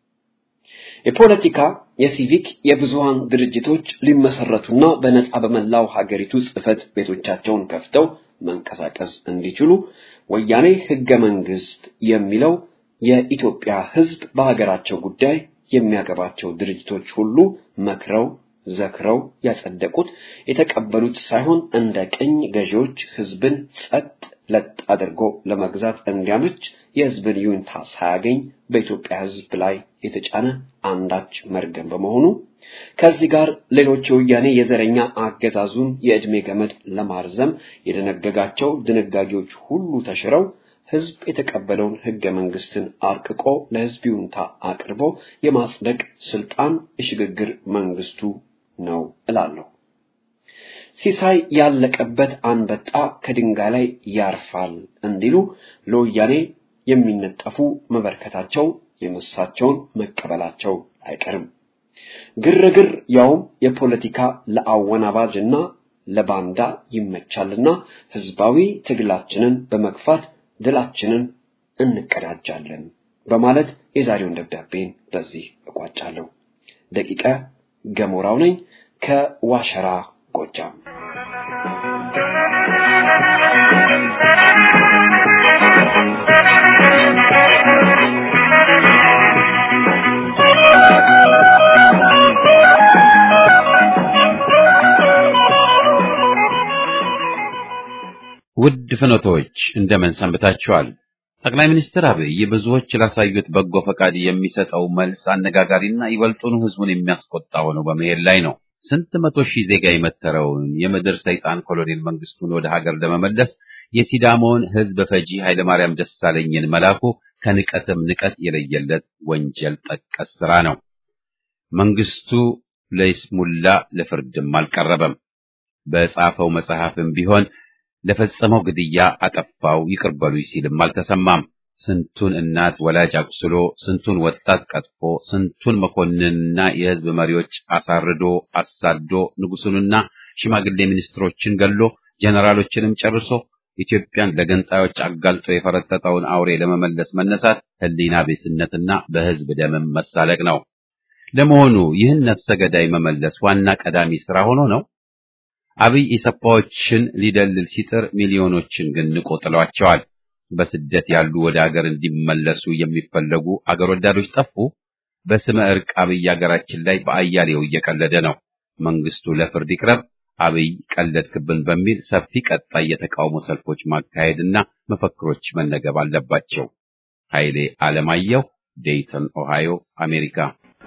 የፖለቲካ የሲቪክ የብዙሃን ድርጅቶች ሊመሰረቱና በነጻ በመላው ሀገሪቱ ጽህፈት ቤቶቻቸውን ከፍተው መንቀሳቀስ እንዲችሉ ወያኔ ህገ መንግስት የሚለው የኢትዮጵያ ህዝብ በሀገራቸው ጉዳይ የሚያገባቸው ድርጅቶች ሁሉ መክረው ዘክረው ያጸደቁት የተቀበሉት ሳይሆን እንደ ቅኝ ገዢዎች ህዝብን ጸጥ ለጥ አድርጎ ለመግዛት እንዲያመች የህዝብን ይሁንታ ሳያገኝ በኢትዮጵያ ህዝብ ላይ የተጫነ አንዳች መርገም በመሆኑ ከዚህ ጋር ሌሎች የወያኔ የዘረኛ አገዛዙን የዕድሜ ገመድ ለማርዘም የደነገጋቸው ድንጋጌዎች ሁሉ ተሽረው ህዝብ የተቀበለውን ህገ መንግስትን አርቅቆ ለህዝብ ይሁንታ አቅርቦ የማጽደቅ ስልጣን የሽግግር መንግስቱ ነው እላለሁ። ሲሳይ ያለቀበት አንበጣ ከድንጋይ ላይ ያርፋል እንዲሉ ለወያኔ የሚነጠፉ መበርከታቸው የመሳቸውን መቀበላቸው አይቀርም። ግርግር ያውም የፖለቲካ ለአወናባጅና ለባንዳ ይመቻልና ህዝባዊ ትግላችንን በመግፋት ድላችንን እንቀዳጃለን በማለት የዛሬውን ደብዳቤን በዚህ እቋጫለሁ። ደቂቀ ገሞራው ነኝ ከዋሸራ ጎጃም። ውድ ፍኖቶች እንደምን ሰንብታችኋል? ጠቅላይ ሚኒስትር አብይ ብዙዎች ላሳዩት በጎ ፈቃድ የሚሰጠው መልስ አነጋጋሪና ይበልጡኑ ህዝቡን የሚያስቆጣ ሆኖ በመሄድ ላይ ነው። ስንት መቶ ሺህ ዜጋ የመተረውን የምድር ሰይጣን ኮሎኔል መንግስቱን ወደ ሀገር ለመመለስ የሲዳሞውን ህዝብ ፈጂ ኃይለማርያም ደሳለኝን መላኩ ከንቀትም ንቀት የለየለት ወንጀል ጠቀስ ስራ ነው። መንግስቱ ለይስሙላ ለፍርድም አልቀረበም። በጻፈው መጽሐፍም ቢሆን ለፈጸመው ግድያ አጠፋው ይቅር በሉኝ ሲልም አልተሰማም። ስንቱን እናት ወላጅ አቁስሎ፣ ስንቱን ወጣት ቀጥፎ፣ ስንቱን መኮንንና የህዝብ መሪዎች አሳርዶ አሳዶ፣ ንጉሱንና ሽማግሌ ሚኒስትሮችን ገሎ፣ ጀነራሎችንም ጨርሶ ኢትዮጵያን ለገንጣዮች አጋልጦ የፈረጠጠውን አውሬ ለመመለስ መነሳት ሕሊና ቢስነትና በሕዝብ ደምም መሳለቅ ነው። ለመሆኑ ይህን ነፍሰ ገዳይ መመለስ ዋና ቀዳሚ ስራ ሆኖ ነው? አብይ ኢሰፓዎችን ሊደልል ሲጥር ሚሊዮኖችን ግን ንቆ ጥሏቸዋል። በስደት ያሉ ወደ አገር እንዲመለሱ የሚፈለጉ አገር ወዳዶች ጠፉ። በስመ እርቅ አብይ አገራችን ላይ በአያሌው እየቀለደ ነው። መንግስቱ ለፍርድ ይቅረብ፣ አብይ ቀለድክብን በሚል ሰፊ ቀጣይ የተቃውሞ ሰልፎች ማካሄድና መፈክሮች መነገብ አለባቸው። ኃይሌ ዓለማየሁ ዴይተን ኦሃዮ አሜሪካ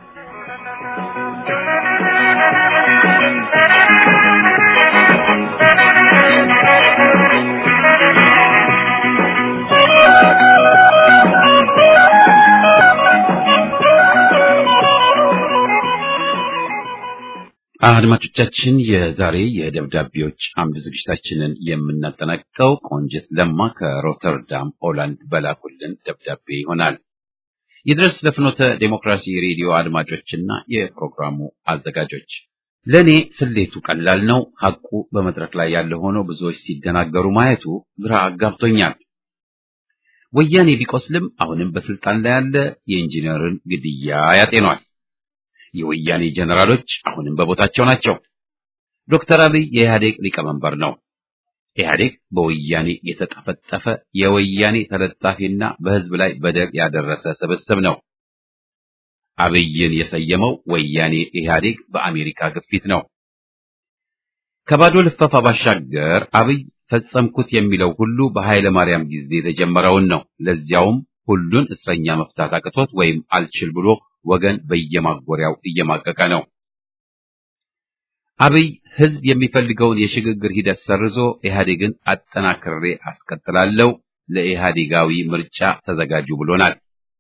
አድማጮቻችን የዛሬ የደብዳቤዎች አምድ ዝግጅታችንን የምናጠናቅቀው ቆንጅት ለማ ከሮተርዳም ሆላንድ በላኩልን ደብዳቤ ይሆናል። ይድረስ ለፍኖተ ዴሞክራሲ ሬዲዮ አድማጮችና የፕሮግራሙ አዘጋጆች፣ ለእኔ ስሌቱ ቀላል ነው። ሐቁ በመድረክ ላይ ያለ ሆኖ ብዙዎች ሲደናገሩ ማየቱ ግራ አጋብቶኛል። ወያኔ ቢቆስልም አሁንም በስልጣን ላይ ያለ የኢንጂነርን ግድያ ያጤኗል። የወያኔ ጀነራሎች አሁንም በቦታቸው ናቸው። ዶክተር አብይ የኢህአዴግ ሊቀመንበር ነው። ኢህአዴግ በወያኔ የተጠፈጠፈ የወያኔ ተለጣፊና በህዝብ ላይ በደል ያደረሰ ስብስብ ነው። አብይን የሰየመው ወያኔ ኢህአዴግ በአሜሪካ ግፊት ነው። ከባዶ ልፈፋ ባሻገር አብይ ፈጸምኩት የሚለው ሁሉ በኃይለ ማርያም ጊዜ የተጀመረውን ነው። ለዚያውም ሁሉን እስረኛ መፍታት አቅቶት ወይም አልችል ብሎ ወገን በየማጎሪያው እየማቀቀ ነው። አብይ ህዝብ የሚፈልገውን የሽግግር ሂደት ሰርዞ ኢህአዴግን አጠናክሬ አስቀጥላለሁ፣ ለኢህአዴጋዊ ምርጫ ተዘጋጁ ብሎናል።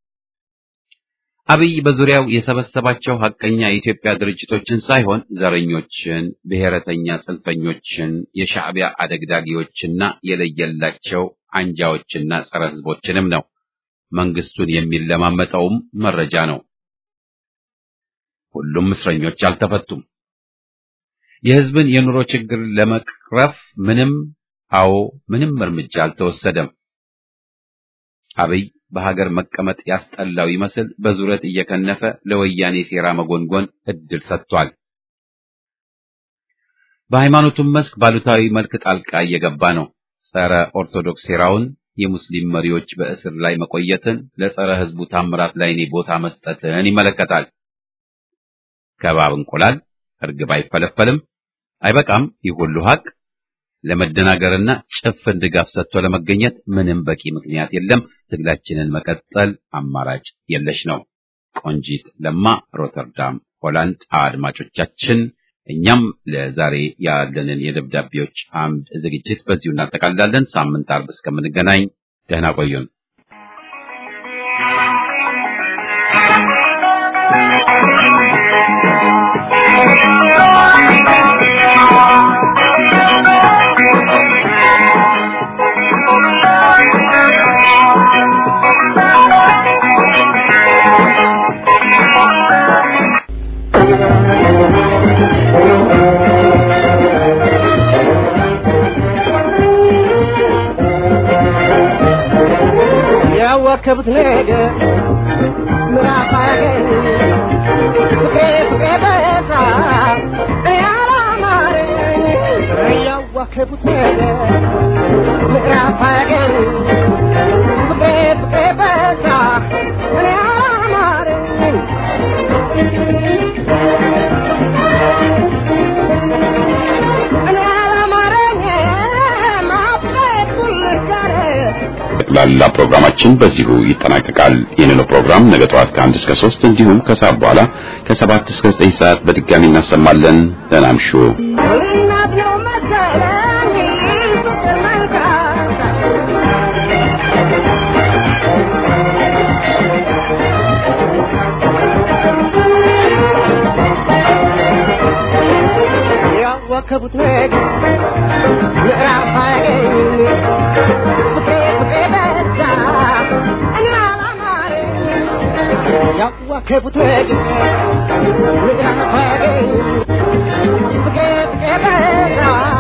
አብይ በዙሪያው የሰበሰባቸው ሐቀኛ የኢትዮጵያ ድርጅቶችን ሳይሆን ዘረኞችን፣ ብሔረተኛ ጽንፈኞችን፣ የሻዕቢያ አደግዳጊዎችና የለየላቸው አንጃዎችና ጸረ ህዝቦችንም ነው። መንግስቱን የሚለማመጠውም መረጃ ነው። ሁሉም እስረኞች አልተፈቱም። የህዝብን የኑሮ ችግር ለመቅረፍ ምንም አዎ ምንም እርምጃ አልተወሰደም። አብይ በሀገር መቀመጥ ያስጠላው ይመስል በዙረት እየከነፈ ለወያኔ ሴራ መጎንጎን እድል ሰጥቷል። በሃይማኖቱም መስክ ባሉታዊ መልክ ጣልቃ እየገባ ነው። ጸረ ኦርቶዶክስ ሴራውን የሙስሊም መሪዎች በእስር ላይ መቆየትን፣ ለጸረ ህዝቡ ታምራት ላይ እኔ ቦታ መስጠትን ይመለከታል። ከባብ እንቁላል እርግብ አይፈለፈልም። አይበቃም። ይህ ሁሉ ሀቅ ለመደናገርና ጭፍን ድጋፍ ሰጥቶ ለመገኘት ምንም በቂ ምክንያት የለም። ትግላችንን መቀጠል አማራጭ የለሽ ነው። ቆንጂት ለማ ሮተርዳም ሆላንድ። አድማጮቻችን እኛም ለዛሬ ያለንን የደብዳቤዎች አምድ ዝግጅት በዚሁ እናጠቃልላለን። ሳምንት አርብ እስከምንገናኝ ደህና ቆዩን። ያዋከቡት ነገር ምዕራፍ አያገኝ ፍቅሬ ፍቅሬ በዛ ያላማረኝ ያዋከቡት ነገር ምዕራፍ አያገኝ ፍቅሬ ፍቅሬ በዛ ያላማረኝ እኔ ያላማረኝ ማፍቀር ጉልጋር ጠቅላላ ፕሮግራማችን በዚሁ ይጠናቀቃል። ይህንኑ ፕሮግራም ነገ ጠዋት ከአንድ እስከ ሶስት እንዲሁም ከሰዓት በኋላ ከሰባት እስከ ዘጠኝ ሰዓት በድጋሚ እናሰማለን። ደህና እምሹ። እናት ነው መሰለኝ ፍቅር መልካም ያዋከቡት ነገር ምዕራፍ አያገኝ ፍቅሬ ፍቅሬ በዛ እኔ አላማረኝ ያዋከቡት ነገር ምዕራፍ አያገኝ ፍቅሬ ፍቅሬ በዛ